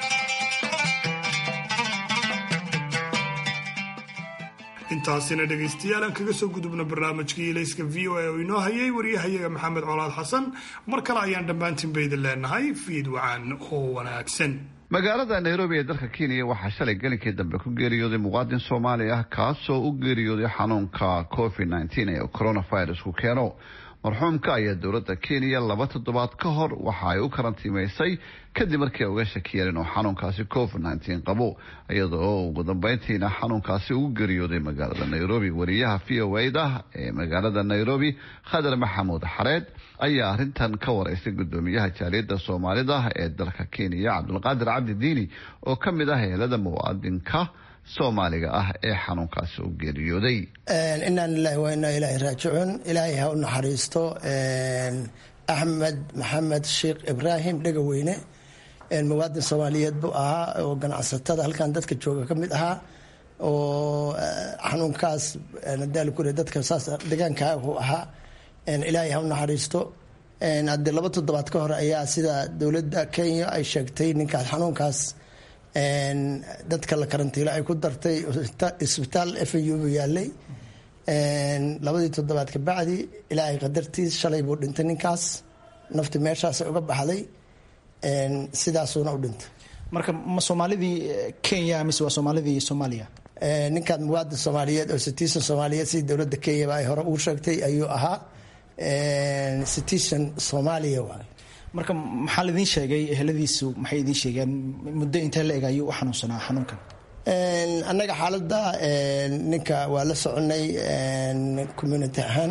intaasina dhegaystayaal aan kaga soo gudubno barnaamijkii ilayska v o a oo inoo hayay waryahayaga maxamed colaad xasan mar kale ayaan dhammaantiinba idin leenahay fiid wacan oo wanaagsan magaalada nairobi ee dalka kenya waxaa shalay gelinkii dambe ku geeriyooday muwaadin soomaali ah kaasoo u geeriyooday xanuunka covid nteen ee coronavirusku keeno marxuumka ayaa dowladda kenya laba toddobaad ka hor waxa ay u karantiimaysay kadib markii ay uga shakiyeen inuu xanuunkaasi covid nteen qabo iyadoo ugu dambeyntiina xanuunkaasi ugu geeriyooday magaalada nairobi wariyaha v o da ee magaalada nairobi khadar maxamuud xareed ayaa arintan ka wareysay gudoomiyaha jaaliyadda soomaalida ee dalka kenya cabdulqaadir cabdi diini oo ka mid ah heelada muwaadinka soomaaliga ah ee xanuunkaasi u geeriyooday inaan lilahi waa inaa ilaahi raajicuun ilaahay ha u naxariisto axmed maxamed sheekh ibraahim dhegaweyne muwaadin soomaaliyeed buu ahaa oo ganacsatada halkan dadka jooga ka mid ahaa oo xanuunkaas daalkure dadka saas deegaanka uu ahaa ilaahay ha u naxariisto haddii laba toddobaad ka hor ayaa sida dowladda kenya ay sheegtay ninkaas xanuunkaas dadka la karantiilo ay ku dartay isbitaal f u buu yaalay labadii toddobaad ka bacdi ilaahay qadartiis shalay buu dhintay ninkaas nafti meeshaas uga baxday sidaasuuna u dhintay marka ma soomaalidii kenya mise waa soomaalidii soomaaliya ninkaan muwaadin soomaaliyeed oo citizen soomaaliyeed sidii dowladda kenyaba ay hore ugu sheegtay ayuu ahaa citizen soomaaliya waay marka maxaa laidin sheegay eheladiisu maxay idiin sheegeen muddo intee la eg ayuu u xanuunsanaa xanuunkan annaga xaaladda ninka waa la soconay community ahaan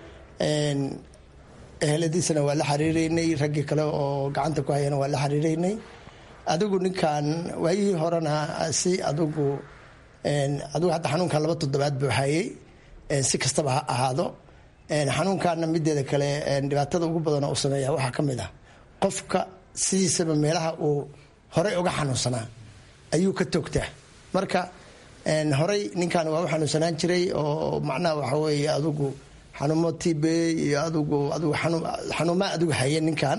eheladiisana waa la xiriireynay raggii kale oo gacanta ku hayana waa la xiriireynay adigu ninkan waayihii horena si adigu adigu hadda xanuunkan laba toddobaad buu hayay si kastaba ha ahaado xanuunkaana mideeda kale dhibaatada ugu badanoo u sameeya waxaa ka mid ah qofka sidiisaba meelaha uu horey uga xanuunsanaa ayuu ka toogtaa marka horey ninkan waa u xanuunsanaan jiray oo macnaha waxa weeye adigu xanuumo tb iyo adigu adigu xanuumaa adigu haya ninkan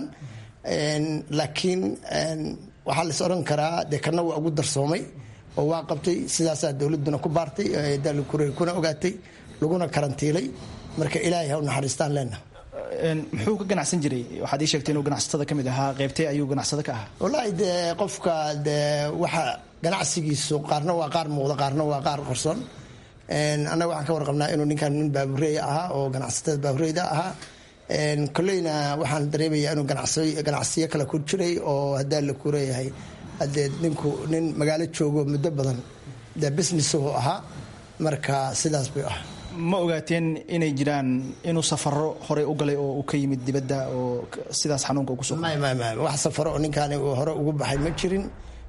laakiin waxaa lais odhan karaa dee kana waa ugu darsoomay oo waa qabtay sidaasaa dowladuna ku baartay dalkure kuna ogaatay laguna karantiilay marka ilaahay ha u naxariistaan leenaha muxuu ka ganacsan jiray waxaad ii sheegtay inuu ganacsatada ka mid ahaa qeybtee ayuu ganacsado ka ahaa wallaahi dee qofka dee waxa ganacsigiisu qaarna waa qaar muuqda qaarna waa qaar qarsoon annaga waxaan ka warqabnaa inuu ninkan nin baabureeya ahaa oo ganacsatada baabureyda ahaa koleyna waxaan dareemayaa inuu ganacsiyo kale ku jiray oo hadaa la kureeyahay hadee ninku nin magaalo joogo muddo badan dee businessuhu ahaa marka sidaas bay ahaa ma ogaateen inay jiraan inuu safaro horey u galay oo uu ka yimid dibadda oo sidaas xanuunka ugu soo wax safaro oo ninkaani uu hore ugu baxay ma jirin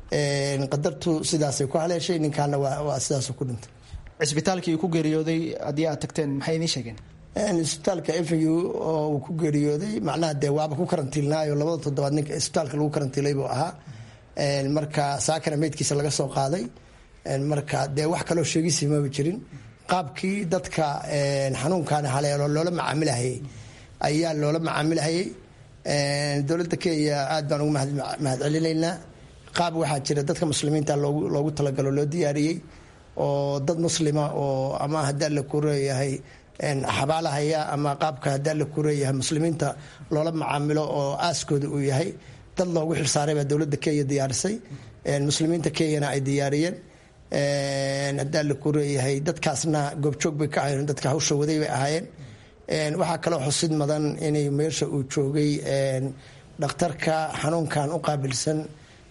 qadartu sidaasay ku haleeshay ninkaana waa sidaasu ku dhintay cisbitaalkii uu ku geeriyooday haddii aad tagteen maxay idiin sheegeen isbitaalka fnu oo uu ku geeriyooday macnaha dee waaba ku karantiilnaayo labada toddobaad ninka isbitaalka lagu karantiilay buu ahaa marka saakana meydkiisa laga soo qaaday marka dee wax kaloo sheegisi maba jirin qaabkii dadka xanuunkaani haleelo loola macaamilahayay ayaa loola macaamilahayay dowladda kenya aad baan ugu mahad celinaynaa qaab waxaa jira dadka muslimiinta loogu talagalo loo diyaariyey oo dad muslima oo ama hadaa la kureeyahay xabaalahaya ama qaabka hadaa la kureeyahay muslimiinta loola macaamilo oo aaskooda uu yahay dad loogu xilsaaray baa dowladda kenya diyaarisay muslimiinta kenyana ay diyaariyeen hadaa la kureeyahay dadkaasna goobjoog bay ka ahayen dadka hawsha waday bay ahaayeen waxaa kaloo xusid mudan inay meesha uu joogay dhakhtarka xanuunkan u qaabilsan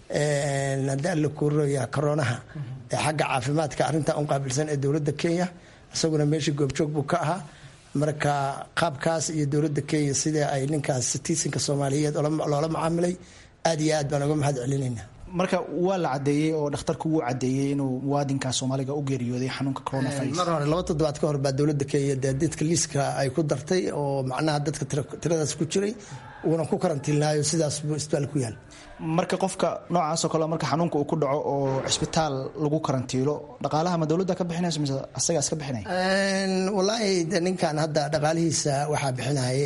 hadaa la kureeyaha koronaha xagga caafimaadka arrintan u qaabilsan ee dowladda kenya isaguna meesha goobjoog buu ka ahaa marka qaabkaas iyo dowladda kenya sidai ay ninkaas sitiisinka soomaaliyeed loola macaamilay aad iyo aad baan uga mahad celinayna marka waa la cadeeyey oo dhakhtarku wuu cadeeyey inuu muwaadinka soomaaliga u geeriyooday xanuunka coronavirus mar hore laba toddobaad ka hor baa dowladda kenya dee dadka liiska ay ku dartay oo macnaha dadka tiradaas ku jiray uuna ku karantiilnaayo sidaas buu isbitaal ku yaal marka qofka noocaasoo kale marka xanuunka uu ku dhaco oo cisbitaal lagu karantiilo dhaqaalaha ma dowladda ka bixinayso mise asagaa iska bixinaya wallaahi de ninkan hadda dhaqaalihiisa waxaa bixinayay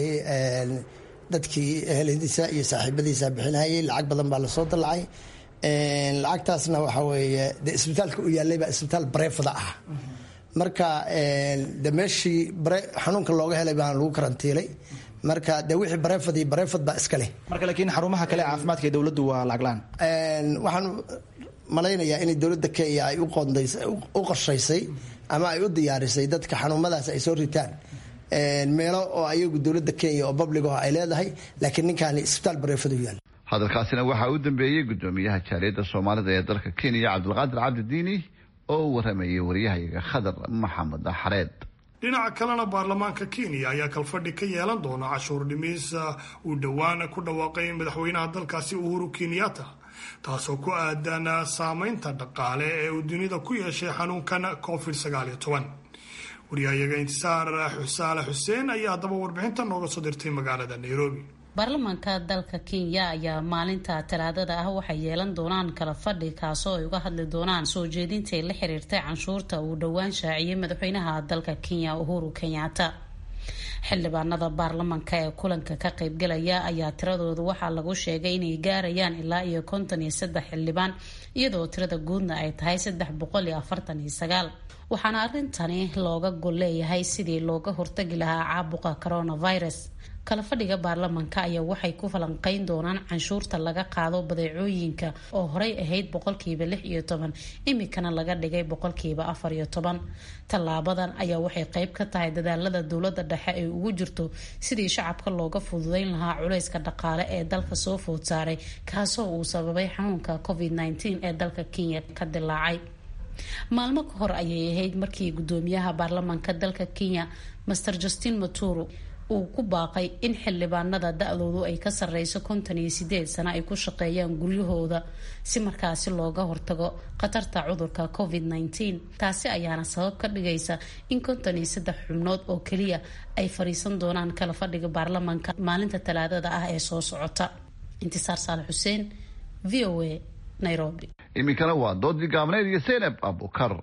dadkii eheladiisa iyo saaxiibadiisa bixinayay lacag badan baa lasoo dalacay lacagtaasna waxaa weeye de isbitaalka u yaallay baa isbitaal bareefada ah marka de meeshii xanuunka looga helay baan lagu karantiilay marka de wixii bareefad iyo bareefad baa iska leh marka laakiin xarumaha kale caafimaadka ee dowladdu waa lacaglaan waxaan malaynayaa inay dowladda kenya ay u qorshaysay ama ay u diyaarisay dadka xanuumadaas ay soo ritaan meelo oo ayagu dowladda kenya oo public ah ay leedahay laakiin ninkaani isbitaal bareefad u yaal hadalkaasina waxaa u dambeeyey gudoomiyaha jaaliyadda soomaalida ee dalka kenya cabdulqaadir cabdidiini oo u waramayay waryahayaga khadar maxamed xareed dhinaca kalena baarlamaanka kenya ayaa kalfadhi ka yeelan doona cashuur dhimis uu dhowaan ku dhawaaqay madaxweynaha dalkaasi uhuru kenyatta taasoo ku aadan saameynta dhaqaale ee uu dunida ku yeeshay xanuunkan covid sagaaliyo toban waryahayaga intisaar xusaale xuseen ayaa haddaba warbixinta nooga soo dirtay magaalada nairobi baarlamaanka dalka kenya ayaa maalinta talaadada ah waxay yeelan doonaan kala fadhi kaasoo ay uga hadli doonaan soo jeedintai la xiriirtay canshuurta uu dhowaan shaaciyey madaxweynaha dalka kenya uhuru kenyatta xildhibaanada baarlamaanka ee kulanka ka qaybgalaya ayaa tiradooda waxaa lagu sheegay inay gaarayaan ilaa iyo konton iyo saddex xildhibaan iyadoo tirada guudna ay tahay saddex boqol iyo afartan iyo sagaal waxaana arrintani looga gol leeyahay sidii looga hortagi lahaa caabuqa coronavirus kala fadhiga baarlamaanka ayaa waxay ku falanqeyn doonaan canshuurta laga qaado badeecooyinka oo horey ahayd boqolkiiba lix iyo toban imikana laga dhigay boqolkiiba afar iyo toban tallaabadan ayaa waxay qeyb ka tahay dadaalada dowlada dhexe ay ugu jirto sidii shacabka looga fududeyn lahaa culayska dhaqaale ee dalka soo food saaray kaasoo uu sababay xanuunka covid nteen ee dalka kenya ka dilaacay maalmo ka hor ayay ahayd markii gudoomiyaha baarlamaanka dalka kenya master justin maturu uu ku baaqay in xildhibaanada da-doodu ay ka sarreyso konton iyo sideed sano ay ku shaqeeyaan guryahooda si markaasi looga hortago khatarta cudurka covid nteen taasi ayaana sabab ka dhigaysa in konton iyo saddex xubnood oo keliya ay fadhiisan doonaan kala fadhiga baarlamaanka maalinta talaadada ah ee soo socota intisaar saale xuseen v o a nairobi iminkana waa doodii gaabneyd iyo seynab abukar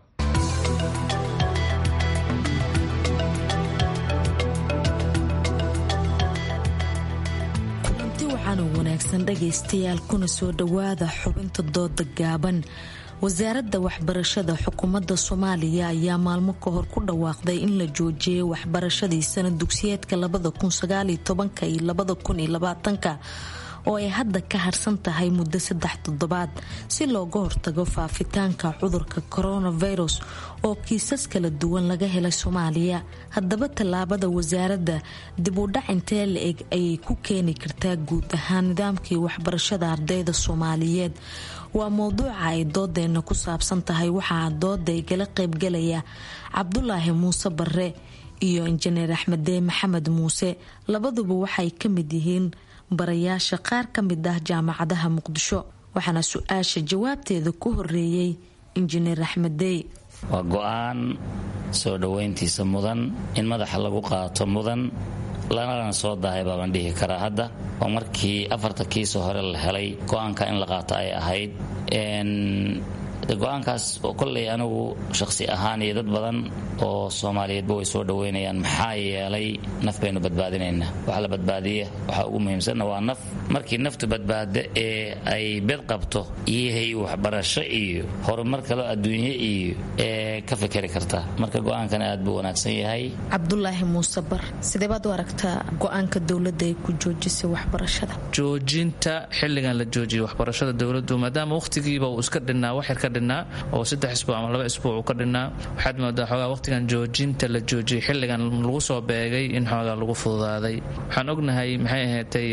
wanaagsan dhagaystayaal kuna soo dhowaada xubinta dooda gaaban wasaaradda waxbarashada xukuumadda soomaaliya ayaa maalmo ka hor ku dhawaaqday in la joojiyay waxbarashadii sana dugsiyeedka iyo oo ay hadda ka harsan tahay muddo saddex toddobaad si looga hortago faafitaanka cudurka coronavirus oo kiisas kala duwan laga helay soomaaliya haddaba tallaabada wasaaradda dib u dhac intee la eg ayay ku keeni kartaa guud ahaan nidaamkii waxbarashada ardayda soomaaliyeed waa mowduuca ay doodeena ku saabsan tahay waxaa dooda igala qaybgalaya cabdulaahi muuse bare iyo injineer axmedee maxamed muuse labaduba waxay ka mid yihiin barayaasha qaar ka mid ah jaamacadaha muqdisho waxaana su-aasha jawaabteeda ku horeeyey injineer axmedey waa go-aan soo dhoweyntiisa mudan in madaxa lagu qaato mudan lanalana soo dahay baabaan dhihi karaa hadda oo markii afarta kiisoo hore la helay go-aanka in la qaato ay ahayd go-aankaas kolley anigu shaqsi ahaan iyo dad badan oo soomaaliyeedba way soo dhoweynayaan maxaa yeelay naf baynu badbaadinaynaa waxa la badbaadiya waxaa ugu muhiimsanna waa naf markii naftu badbaado ee ay bed qabto iyahay waxbarasho iyo horumar kaloo adduunye iyo ee ka fikeri kartaa marka go-aankan aad buu wanaagsan yahay cabdulaahi muuse bar sidee baad u aragtaa go-aanka dowladda ay ku joojisay waxbarashada joojinta xilligan la joojiyay waxbarashada dowladdu maadaama wakhtigiiba uu iska dhinnaa waxyar ka dhinnaa oo saddex isbuuc ama laba isbuuc uu ka dhinnaa waxaad moodaa xoogaa wakhtigan joojinta la joojiyay xilligan lagu soo beegay in xoogaa lagu fududaaday waxaan ognahay maxay ahaatay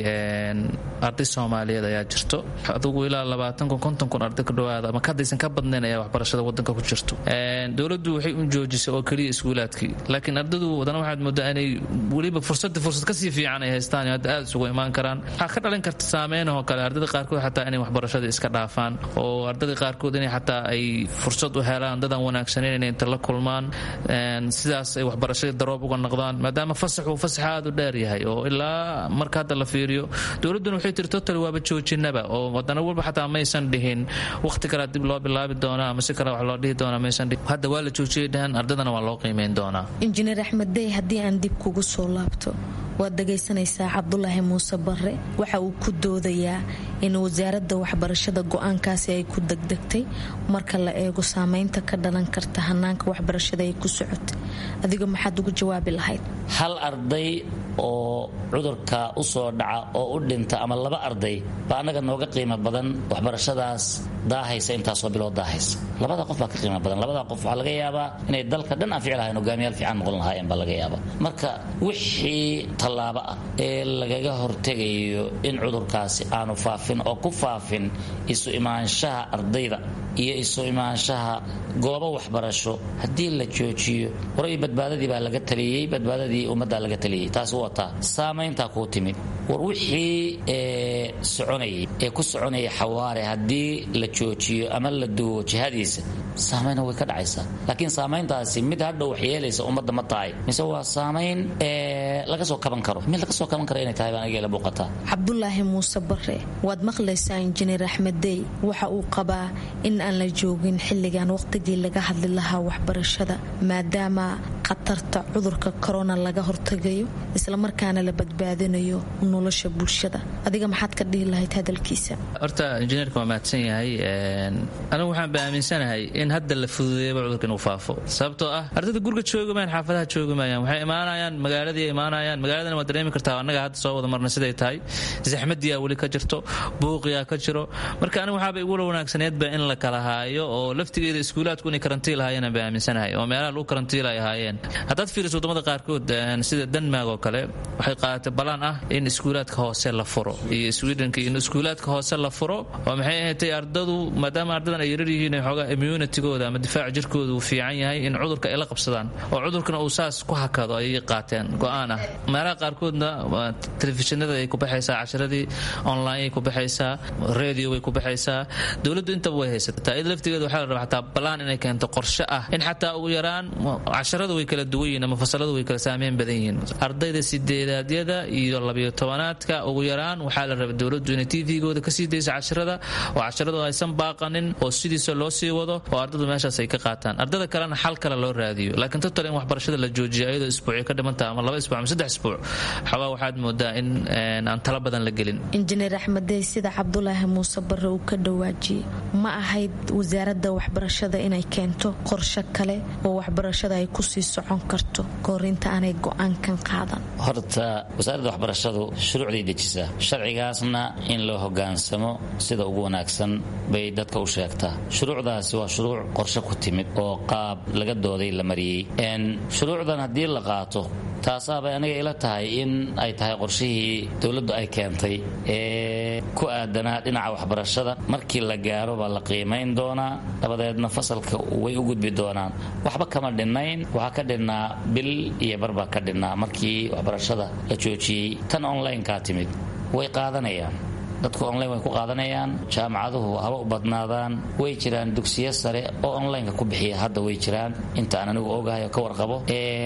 arday soomaaliyeed ayaa jirto adugu ilaa labaatan kun konton kun arday ku dhawaada ama kadaysan ka badnayn ayaa waxbarashada wadanka ku jirto dowladdu waxay u joojisay oo keliya iskuulaadkii laakiin ardadu wadana waxaad moodaa inay weliba fursadda fursad kasii fiican ay haystaan hadda aad isugu imaan karaan waxaa ka dhalin karta saameynahoo kale ardada qaarkood xataa inay waxbarashada iska dhaafaan oo ardada qaarkood inay xataa ay fursad u helaan dadan wanaagsaneyn inay inta la kulmaan sidaas ay waxbarashadii daroob uga noqdaan maadaama fasax uu fasax aad u dheer yahay oo ilaa marka hadda la fiiriyo dowladduna waxay tiri total waaba joojinaba oo wadana walba xataa maysan dhihin wakhti kale dib loo bilaabi doonaa ama si kale wax loo dhihi doonaa maysan dhihin hadda waa la joojiyay dhahan ardadana waa loo qiimeyn doonaa injineer axmed dey haddii aan dib kugu soo laabto waad dhagaysanaysaa cabdulaahi muuse bare waxa uu ku doodayaa in wasaaradda waxbarashada go-aankaasi ay ku degdegtay marka la eego saameynta ka dhalan karta hanaanka waxbarashada ay ku socota adiga maxaad ugu jawaabi lahayd hal arday oo cudurka u soo dhaca oo u dhinta ama laba arday baa annaga nooga qiimo badan waxbarashadaas daahaysa intaasoo biloo daahaysa labada qof baa ka qiimo badan labada qof waxaa laga yaabaa inay dalka dhan anfici lahayn hogaamiyaal fiican noqon lahaayeen baa laga yaabaa marka wixii tallaabo ah ee lagaga hortegayo in cudurkaasi aanu faafin oo ku faafin isu imaanshaha ardayda iyo isu imaanshaha goobo waxbarasho haddii la joojiyo horay badbaadadii baa laga taliyey badbaadadii ummaddaa laga taliyey taas wataa saamayntaa kuu timid war wixii soconayay ee ku soconaya xawaare haddii la joojiyo ama la duwo jihadiisa saamaynna way ka dhacaysaa laakiin saamayntaasi mid hadhow wax yeelaysa ummadda ma tahay mise waa saamayn laga soo kaban karo mid laga soo kaban karo inay tahay baan aniga ila muuqataa cabdulaahi muuse bare waad maqlaysaa injineer axmed dey waxa uu qabaa in aan la joogin xilligan waqtigii laga hadli lahaa waxbarashada maadaama khatarta cudurka korona laga hortagayo islamarkaana la badbaadinayo nolosha bulshada adiga maxaad ka dhihi lahayd hadalkiisa horta injineerka waa mahadsan yahay anigu waxaan ba aaminsanahay in hadda la fududeeyaba cudurka inuu faafo sababtoo ah ardayda guriga joogamayaan xaafadaha joogamayaan waxay imaanayaan magaaladii imaanayaan magaaladana waad dareemi kartaa annaga hadda soo wada marna siday tahay zaxmadiyaa weli ka jirto buuqiyaa ka jiro marka anigu waxaaba igula wanaagsaneedba in la kala haayo oo laftigeeda iskuulaadku inay karantiil ahaayeen ba aaminsanahay oo meelaha lagu karantiil ay ahaayeen qaadanayaan haddaad fiiriso wadamada qaarkood sida denmark oo kale waxay qaadatay balaan ah in iskuulaadka hoose la furo iyo swedenka in iskuulaadka hoose la furo oo maxay ahaatay ardadu maadaama ardadan ay yarar yihiin xoogaa immunitigooda ama difaaca jirkooda uu fiican yahay in cudurka ay la qabsadaan oo cudurkana uu saas ku hakado ayay qaateen go-aan ah meelaha qaarkoodna telefishinada ay ku baxaysaa casharadii online ay ku baxaysaa radio way ku baxaysaa dowladdu intaba way haysataa iyada laftigeeda waxaa la rabaa xataa balaan inay keento qorshe ah in xataa ugu yaraan casharada way kala duwan yihiin ama fasaladu way kala saameyn badan yihiin ardayda sideedaadyada iyo labiyo tobanaadka ugu yaraan waxaa la rabaa dowladdu inay tvgooda kasii dayso casharada oo casharadu aysan baaqanin oo sidiisa loo sii wado oo ardadu meeshaas ay ka qaataan ardada kalena xal kale loo raadiyo laakiin total in waxbarashada la joojiyo iyadoo isbuucyo ka dhimantaha ama laba isbuuc ama saddex isbuuc xoogaa waxaad moodaa in aan tala badan la gelin injineer axmedey sida cabdulaahi muuse barre uu ka dhawaajiyey ma ahayd wasaaradda waxbarashada inay keento qorshe kale oo waxbarashada ay kusii socon karto koorinta aanay go-aankan qaadan horta wasaaradda waxbarashadu shuruucday dejisaa sharcigaasna in loo hogaansamo sida ugu wanaagsan bay dadka u sheegtaa shuruucdaasi waa shuruuc qorshe ku timid oo qaab laga dooday la mariyey shuruucdan haddii la qaato taasaabay aniga ila tahay in ay tahay qorshihii dowladdu ay keentay ee ku aadanaa dhinaca waxbarashada markii la gaaro baa la qiimayn doonaa dabadeedna fasalka way u gudbi doonaan waxba kama dhinnayn waxaa ka dhinnaa bil iyo barbaa ka dhinnaa markii waxbarashada la joojiyey tan onlinekaa timid way qaadanayaan dadku online way ku qaadanayaan jaamacaduhu haba u badnaadaan way jiraan dugsiyo sare oo onlineka ku bixiya hadda way jiraan inta aan anigu ogahay oo ka warqabo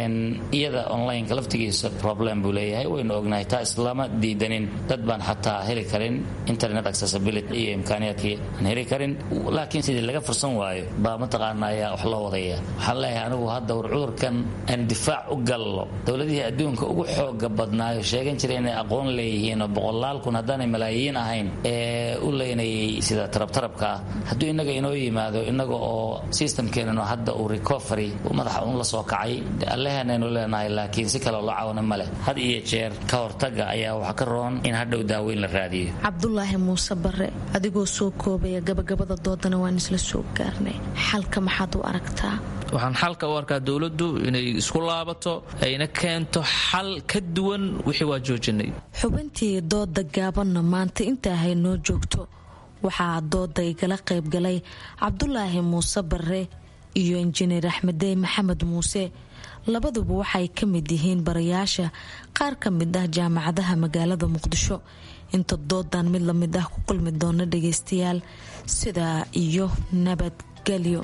iyada onlineka laftigiisa problem buu leeyahay waynu ognahay taa islama diidanin dad baan xataa heli karin internet accessibility iyo imkaaniyaadkii aan heli karin laakiin sidii laga fursan waayo baa mataqaana ayaa wax loo wadaya waxaan leeyahay anigu hadda war cudurkan aan difaac u gallo dowladihii adduunka ugu xooga badnaayo sheegan jiray inay aqoon leeyihiin oo boqolaal kun haddaanay malaayiin ahayn ee u leynayay sida tarabtarabka ah hadduu innaga inoo yimaado innaga oo systemkeenano hadda uu recovery madaxa un la soo kacay alleheenaynu leenahay laakiin si kaleo loo caawina ma leh had iyo jeer ka hortaga ayaa waxa ka roon in hadhow daaweyn la raadiyo cabdulaahi muuse bare adigoo soo koobaya gabagabada doodana waan isla soo gaarnay xalka maxaad u aragtaa waxaan xalka u arkaa dowladdu inay isku laabato ayna keento xal ka duwan wixii waa joojinay xubintii dooda gaabanna maanta intaa haynoo joogto waxaa dooda igala qaybgalay cabdulaahi muuse bare iyo injineer axmedey maxamed muuse labaduba waxay ka mid yihiin barayaasha qaar ka mid ah jaamacadaha magaalada muqdisho inta doodan mid lamid ah ku kulmi doona dhageystayaal sidaa iyo nabadgelyo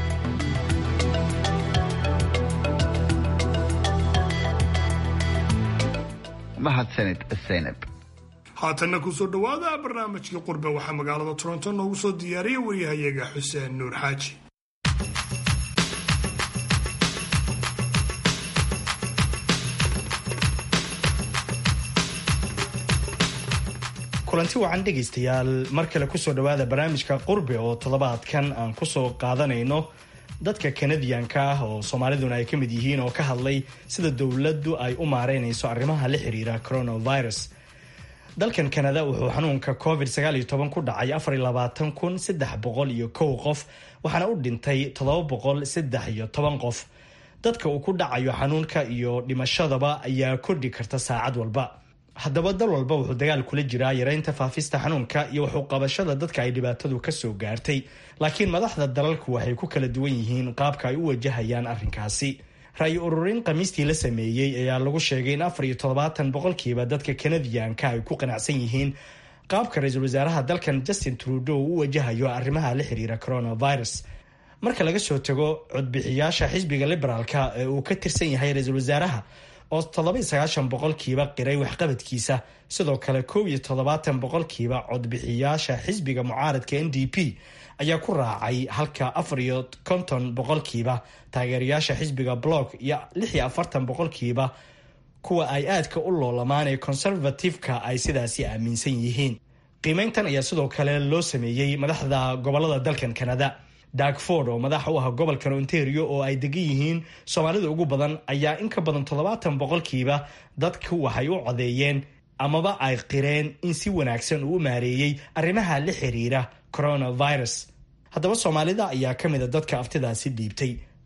mahadsanid zaynab haatanna kusoo dhowaada barnaamijkii qurbe waxaa magaalada toronto noogu soo diyaariyay waryahayaga xuseen nuur xaaji kulanti wacan dhegaystayaal mar kale kusoo dhowaada barnaamijka qurbe oo toddobaadkan aan kusoo qaadanayno dadka kanadiyanka ah oo soomaaliduna ay ka mid yihiin oo ka hadlay sida dowladdu ay u maareynayso arrimaha la xiriira coronavirus dalkan kanada wuxuu xanuunka covid ku dhacay iyo kow qof waxaana u dhintay iyo qof dadka uu ku dhacayo xanuunka iyo dhimashadaba ayaa kordhi karta saacad walba haddaba dal walba wuxuu dagaal kula jiraa yareynta faafista xanuunka iyo waxu qabashada dadka ay dhibaatadu kasoo gaartay laakiin madaxda dalalku waxay ku kala duwan yihiin qaabka ay u wajahayaan arrinkaasi ra-yi ururin khamiistii la sameeyey ayaa lagu sheegay in afar iyo toddobaatan boqolkiiba dadka kanadiyanka ay ku qanacsan yihiin qaabka ra-iisul wasaaraha dalkan justin trudeau u wajahayo arrimaha la xiriira coronavirus marka laga soo tago codbixiyaasha xisbiga liberaalka ee uu ka tirsan yahay ra-iisul wasaaraha oo toddoba iyo sagaashan boqolkiiba qiray waxqabadkiisa sidoo kale kow iyo toddobaatan boqolkiiba codbixiyaasha xisbiga mucaaradka n d p ayaa ku raacay halka afar iyo konton boqolkiiba taageerayaasha xisbiga block iyo lix iyo afartan boqolkiiba kuwa ay aadka u loolamaan ee conservative-ka ay sidaasi aaminsan yihiin qiimeyntan ayaa sidoo kale loo sameeyey madaxda gobolada dalkan canada dagford oo madax u ah gobolkan ontario oo ay degan yihiin soomaalida ugu badan ayaa in ka badan toddobaatan boqolkiiba dadku waxay u codeeyeen amaba ay qireen in si wanaagsan uu u maareeyey arrimaha la xiriira coronavirus haddaba soomaalida ayaa ka mid a dadka aftidaasi dhiibtay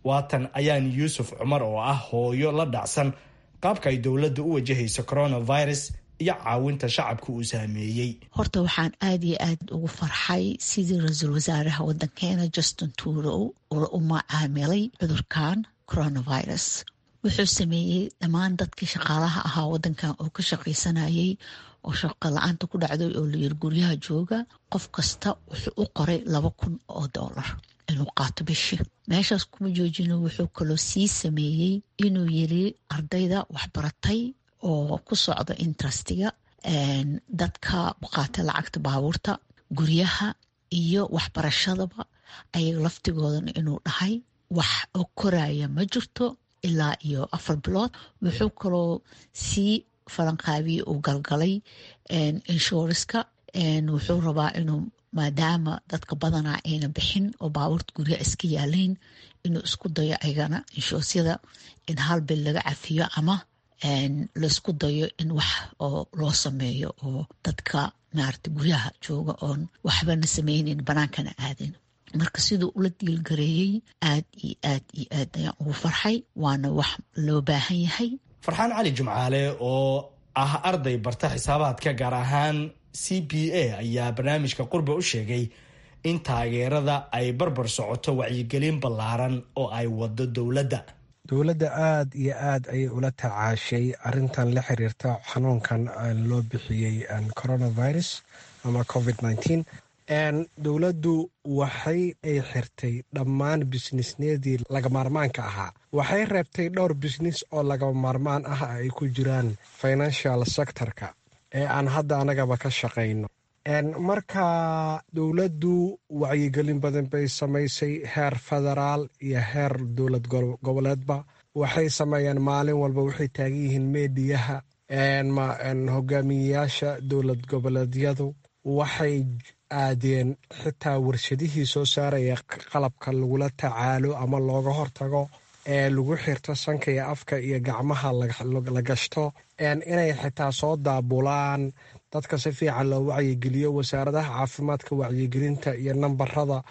waatan ayaan yuusuf cumar oo ah hooyo la dhacsan qaabka ay dowladda u wajahayso coronavirus iyo caawinta shacabka uu saameeyey horta waxaan aada iyo aad ugu farxay sidii ra-iisul wasaaraha wadankeena justin tuurow u macaamilay cudurkan coronavirus wuxuu sameeyey dhammaan dadkii shaqaalaha ahaa wadankan oo ka shaqaysanayay oo shaqo la-aanta ku dhacday oo layiri guryaha jooga qof kasta wuxuu u qoray laba kun oo doolar inuu qaato bishii meeshaas kuma joojino wuxuu kaloo sii sameeyey inuu yiri ardayda waxbaratay oo ku socda interestiga dadka qaata lacagta baabuurta guryaha iyo waxbarashadaba ayaga laftigoodana inuu dhahay wax oo koraya ma jirto ilaa iyo afar bilood wuxuu kaloo sii falanqaabiyey uu galgalay inshuriska wuxuu rabaa inuu maadaama dadka badanaa ayna bixin oo baabuurta guryaha iska yaalayn inuu isku dayo ayagana inshuusyada in hal bil laga cafiyo ama laisku dayo in wax oo loo sameeyo oo dadka maarata guryaha jooga oon waxbana sameyneyn banaankana aadin marka siduu ula diilgareeyey aad iyo aad iyo aad ayaan ugu farxay waana wax loo baahan yahay farxaan cali jumcaale oo ah arday barta xisaabaadka gaar ahaan c b a ayaa barnaamijka qurba u sheegay in taageerada ay barbar socoto wacyigelin ballaaran oo ay wado dowladda dowladda aada iyo aad ayay ula tacaashay arintan la xiriirta xanuunkan loo bixiyey coronavirus ama covid nteen dowladdu waxay ay xirtay dhammaan bisnisneedii lagamaarmaanka ahaa waxay reebtay dhowr bisnis oo lagama maarmaan ah ay ku jiraan financial sectorka ee aan hadda anagaba ka shaqayno marka dowladdu wacyigelin badan bay samaysay heer federaal iyo heer dowlad goboleedba waxay sameeyeen maalin walba waxay taagan yihiin meediyaha hogaamiyeyaasha dowlad goboleedyadu waxay aadeen xitaa warshadihii soo saaraya qalabka lagula tacaalo ama looga hortago ee lagu xirto sanka iyo afka iyo gacmaha la gashto inay xitaa soo daabulaan dadka si fiican loo wacyigeliyo wasaaradaha caafimaadka wacyigelinta iyo nambarada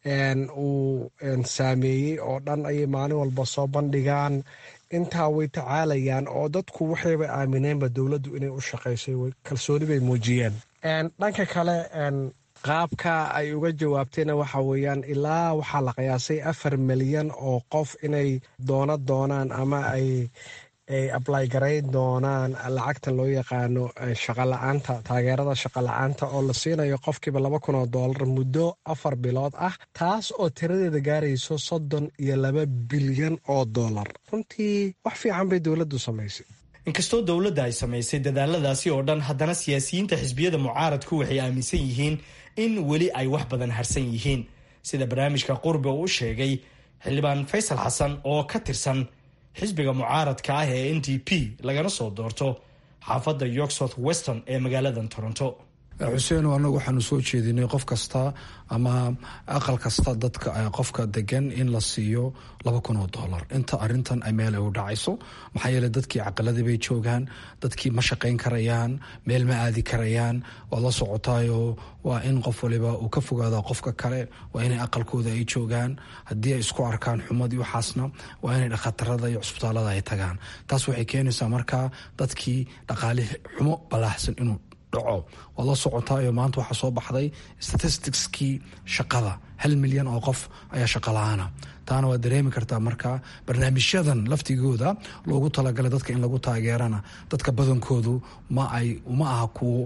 uu saameeyey oo dhan ayay maalin walba soo bandhigaan intaa way tacaalayaan oo dadku waxayba aamineenba dowladdu inay u shaqaysay kalsooni bay muujiyeen dhanka kale qaabka ay uga jawaabtayna waxa weeyaan ilaa waxaa la qiyaasay afar milyan oo qof inay doono doonaan ama ay ay ablay garayn doonaan lacagta loo yaqaano shaqala-aanta taageerada shaqala-aanta oo la siinayo qofkiiba laba kun oo doolar muddo afar bilood ah taas oo tiradeeda gaarayso soddon iyo laba bilyan oo doolar runtii wax fiican bay dowladdu samaysay inkastoo dowladda ay samaysay dadaaladaasi oo dhan haddana siyaasiyiinta xisbiyada mucaaradku waxay aaminsan yihiin in weli ay wax badan harsan yihiin sida barnaamijka qurbe uu u sheegay xildhibaan faysal xasan oo ka tirsan xisbiga mucaaradka ah ee n d p lagana soo doorto xaafadda york south weston ee magaaladan toronto xuseeno annagu waxaanu soo jeedinay qof kasta ama aqal kasta dadka qofka degan in la siiyo laba kun oo dollar inta arintan ay meel ay u dhacayso maxaa yeele dadkii caqaladii bay joogaan dadkii ma shaqayn karayaan meel ma aadi karayaan waad la socotaayo waa in qof waliba uu ka fogaada qofka kale waa inay aqalkooda ay joogaan haddii ay isku arkaan xumadii waxaasna waa inay dhakhatarada iyo cusbitaalada ay tagaan taas waxay keenaysaa markaa dadkii dhaqaalihi xumo balaaxsan inuu dhaco waad la socotaayo maanta waxaa soo baxday statisticskii shaqada hal milyan oo qof ayaa shaqa la-aana taana waad dareemi kartaa marka barnaamijyadan laftigooda loogu talagalay dadka in lagu taageerana dadka badankoodu ma ay ma aha kuwo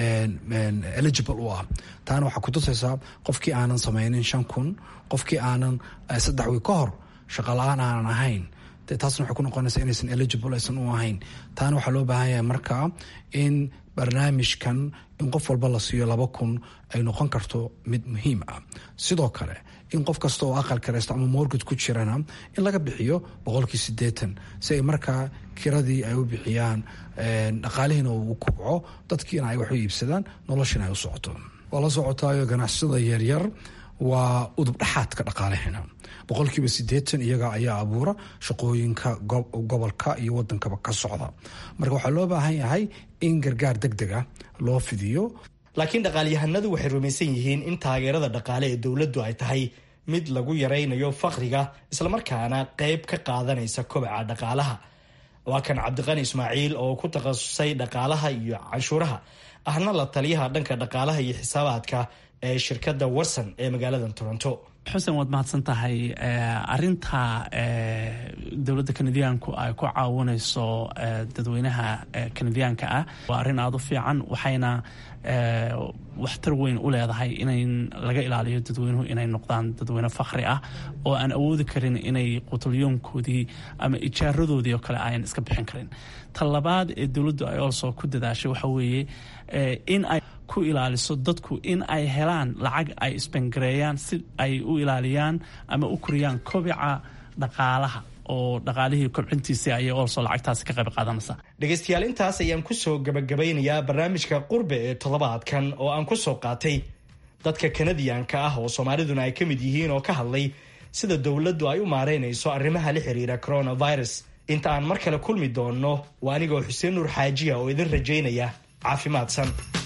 eligible u ah taana waxaa kutusaysaa qofkii aanan sameynin shan kun qofkii aanan saddex wiig ka hor shaqa la-aan aanan ahayn taasna waxay ku noqonaysaa inaysan eligible aysan u ahayn taana waxaa loo baahan yahay markaa in barnaamijkan in qof walba la siiyo laba kun ay noqon karto mid muhiim ah sidoo kale in qof kasta oo aqal karaysto ama morgad ku jirana in laga bixiyo boqolkii sideetan si ay markaa kiradii ay u bixiyaan dhaqaalihiina uu kubco dadkiina ay wax u iibsadaan noloshina ay u socoto waa la socotaayo ganacsada yaryar waa udubdhaxaadka dhaqaalaheena boqolkiiba sideetan iyaga ayaa abuura shaqooyinka gobolka iyo wadankaba ka socda marka waxaa loo baahan yahay in gargaar deg deg ah loo fidiyo laakiin dhaqaalyahanadu waxay rumaysan yihiin in taageerada dhaqaale ee dowladdu ay tahay mid lagu yaraynayo faqriga islamarkaana qayb ka qaadanaysa kobaca dhaqaalaha waa kan cabdiqani ismaaciil oo ku takhasusay dhaqaalaha iyo canshuuraha ahna la taliyaha dhanka dhaqaalaha iyo xisaabaadka ee shirkadda warson ee magaalada toronto xuseen waad mahadsan tahay arinta dowladda kanadiyaanku ay ku caawinayso dadweynaha kanadiyaanka ah waa arrin aada u fiican waxayna waxtar weyn u leedahay in laga ilaaliyo dadweynuhu inay noqdaan dadweyne fakhri ah oo aan awoodi karin inay qutulyoonkoodii ama ijaaradoodii oo kale ayan iska bixin karin ta labaad ee dowladdu ay olso ku dadaashay waxa weeye in ay ku ilaaliso dadku in ay helaan lacag ay isbangareeyaan si ay u ilaaliyaan ama u koriyaan kobica dhaqaalaha oo dhaqaalihii kobcintiisii ayay olso lacagtaasi ka qayb qaadanaysaa dhegaystayaal intaas ayaan kusoo gabagabeynayaa barnaamijka qurbe ee toddobaadkan oo aan kusoo qaatay dadka kanadiyaanka ah oo soomaaliduna ay ka mid yihiin oo ka hadlay sida dowladdu ay u maareynayso arrimaha la xiriira coronavirus inta aan mar kale kulmi doonno waa anigoo xuseen nuur xaajiya oo idin rajaynaya caafimaadsan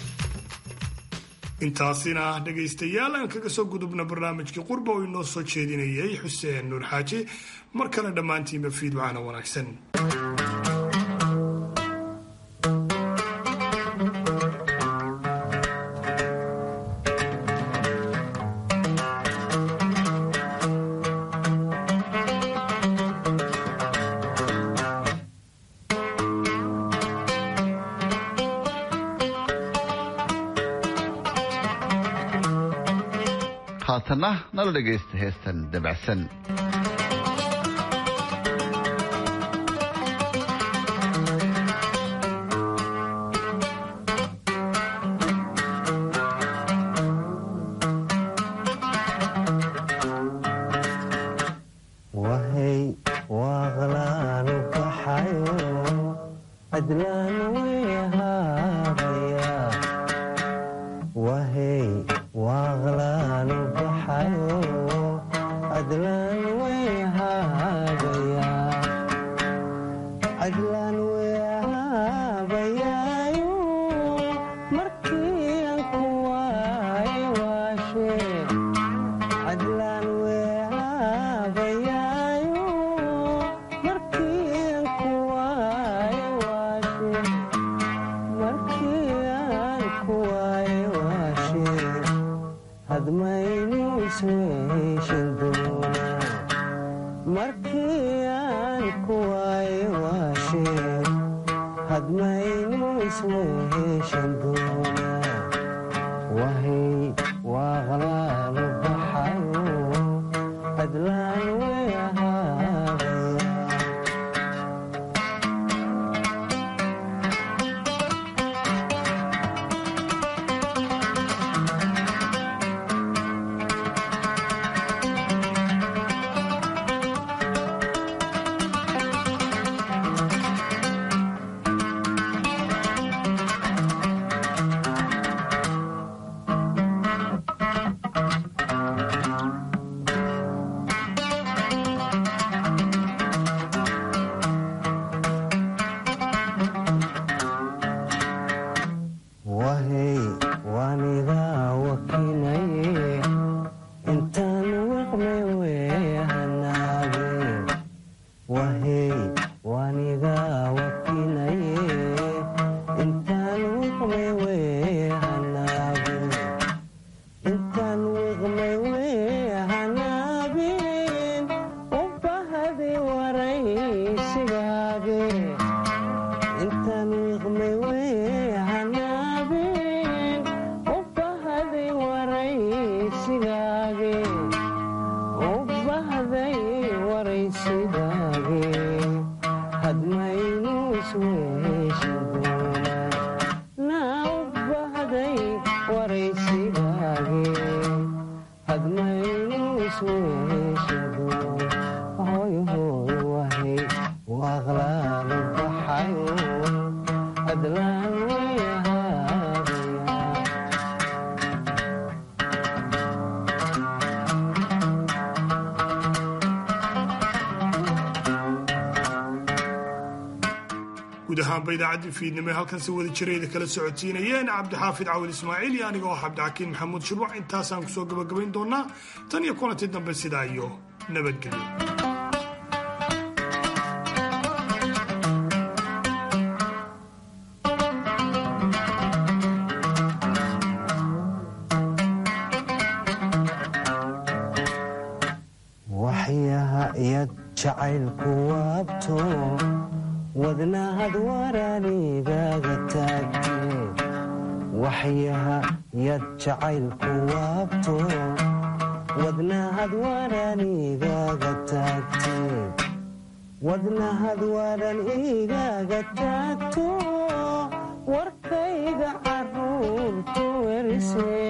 intaasina ah dhegaystayaal aan kaga soo gudubna barnaamijkii qurba oo inoo soo jeedinayay xuseen nuur xaaji mar kale dhammaantiinba fiidwacana wanaagsan haatanna nala dhegaysta heestan dabacsan hadmaynu isweeshin doonaa naa u bahday guud ahaanba idaacaddii fiidnimo ee halkan si wada jirayda kala socodsiinayeen cabdixaafid cawil ismaaciil iyo aniga oo cabdixakiin maxamuud shirwac intaasaan kusoo gabagabayn doonaa tan iyo kulantii dambe sidaa iyo nabadgelyo jacaylku waabto wadnahad waraanigaga taagte waxyaha yad jacaylku waabto wadnahad waraanigaga taagte wadnahad waran igaga taagto warkayga caruurtu werise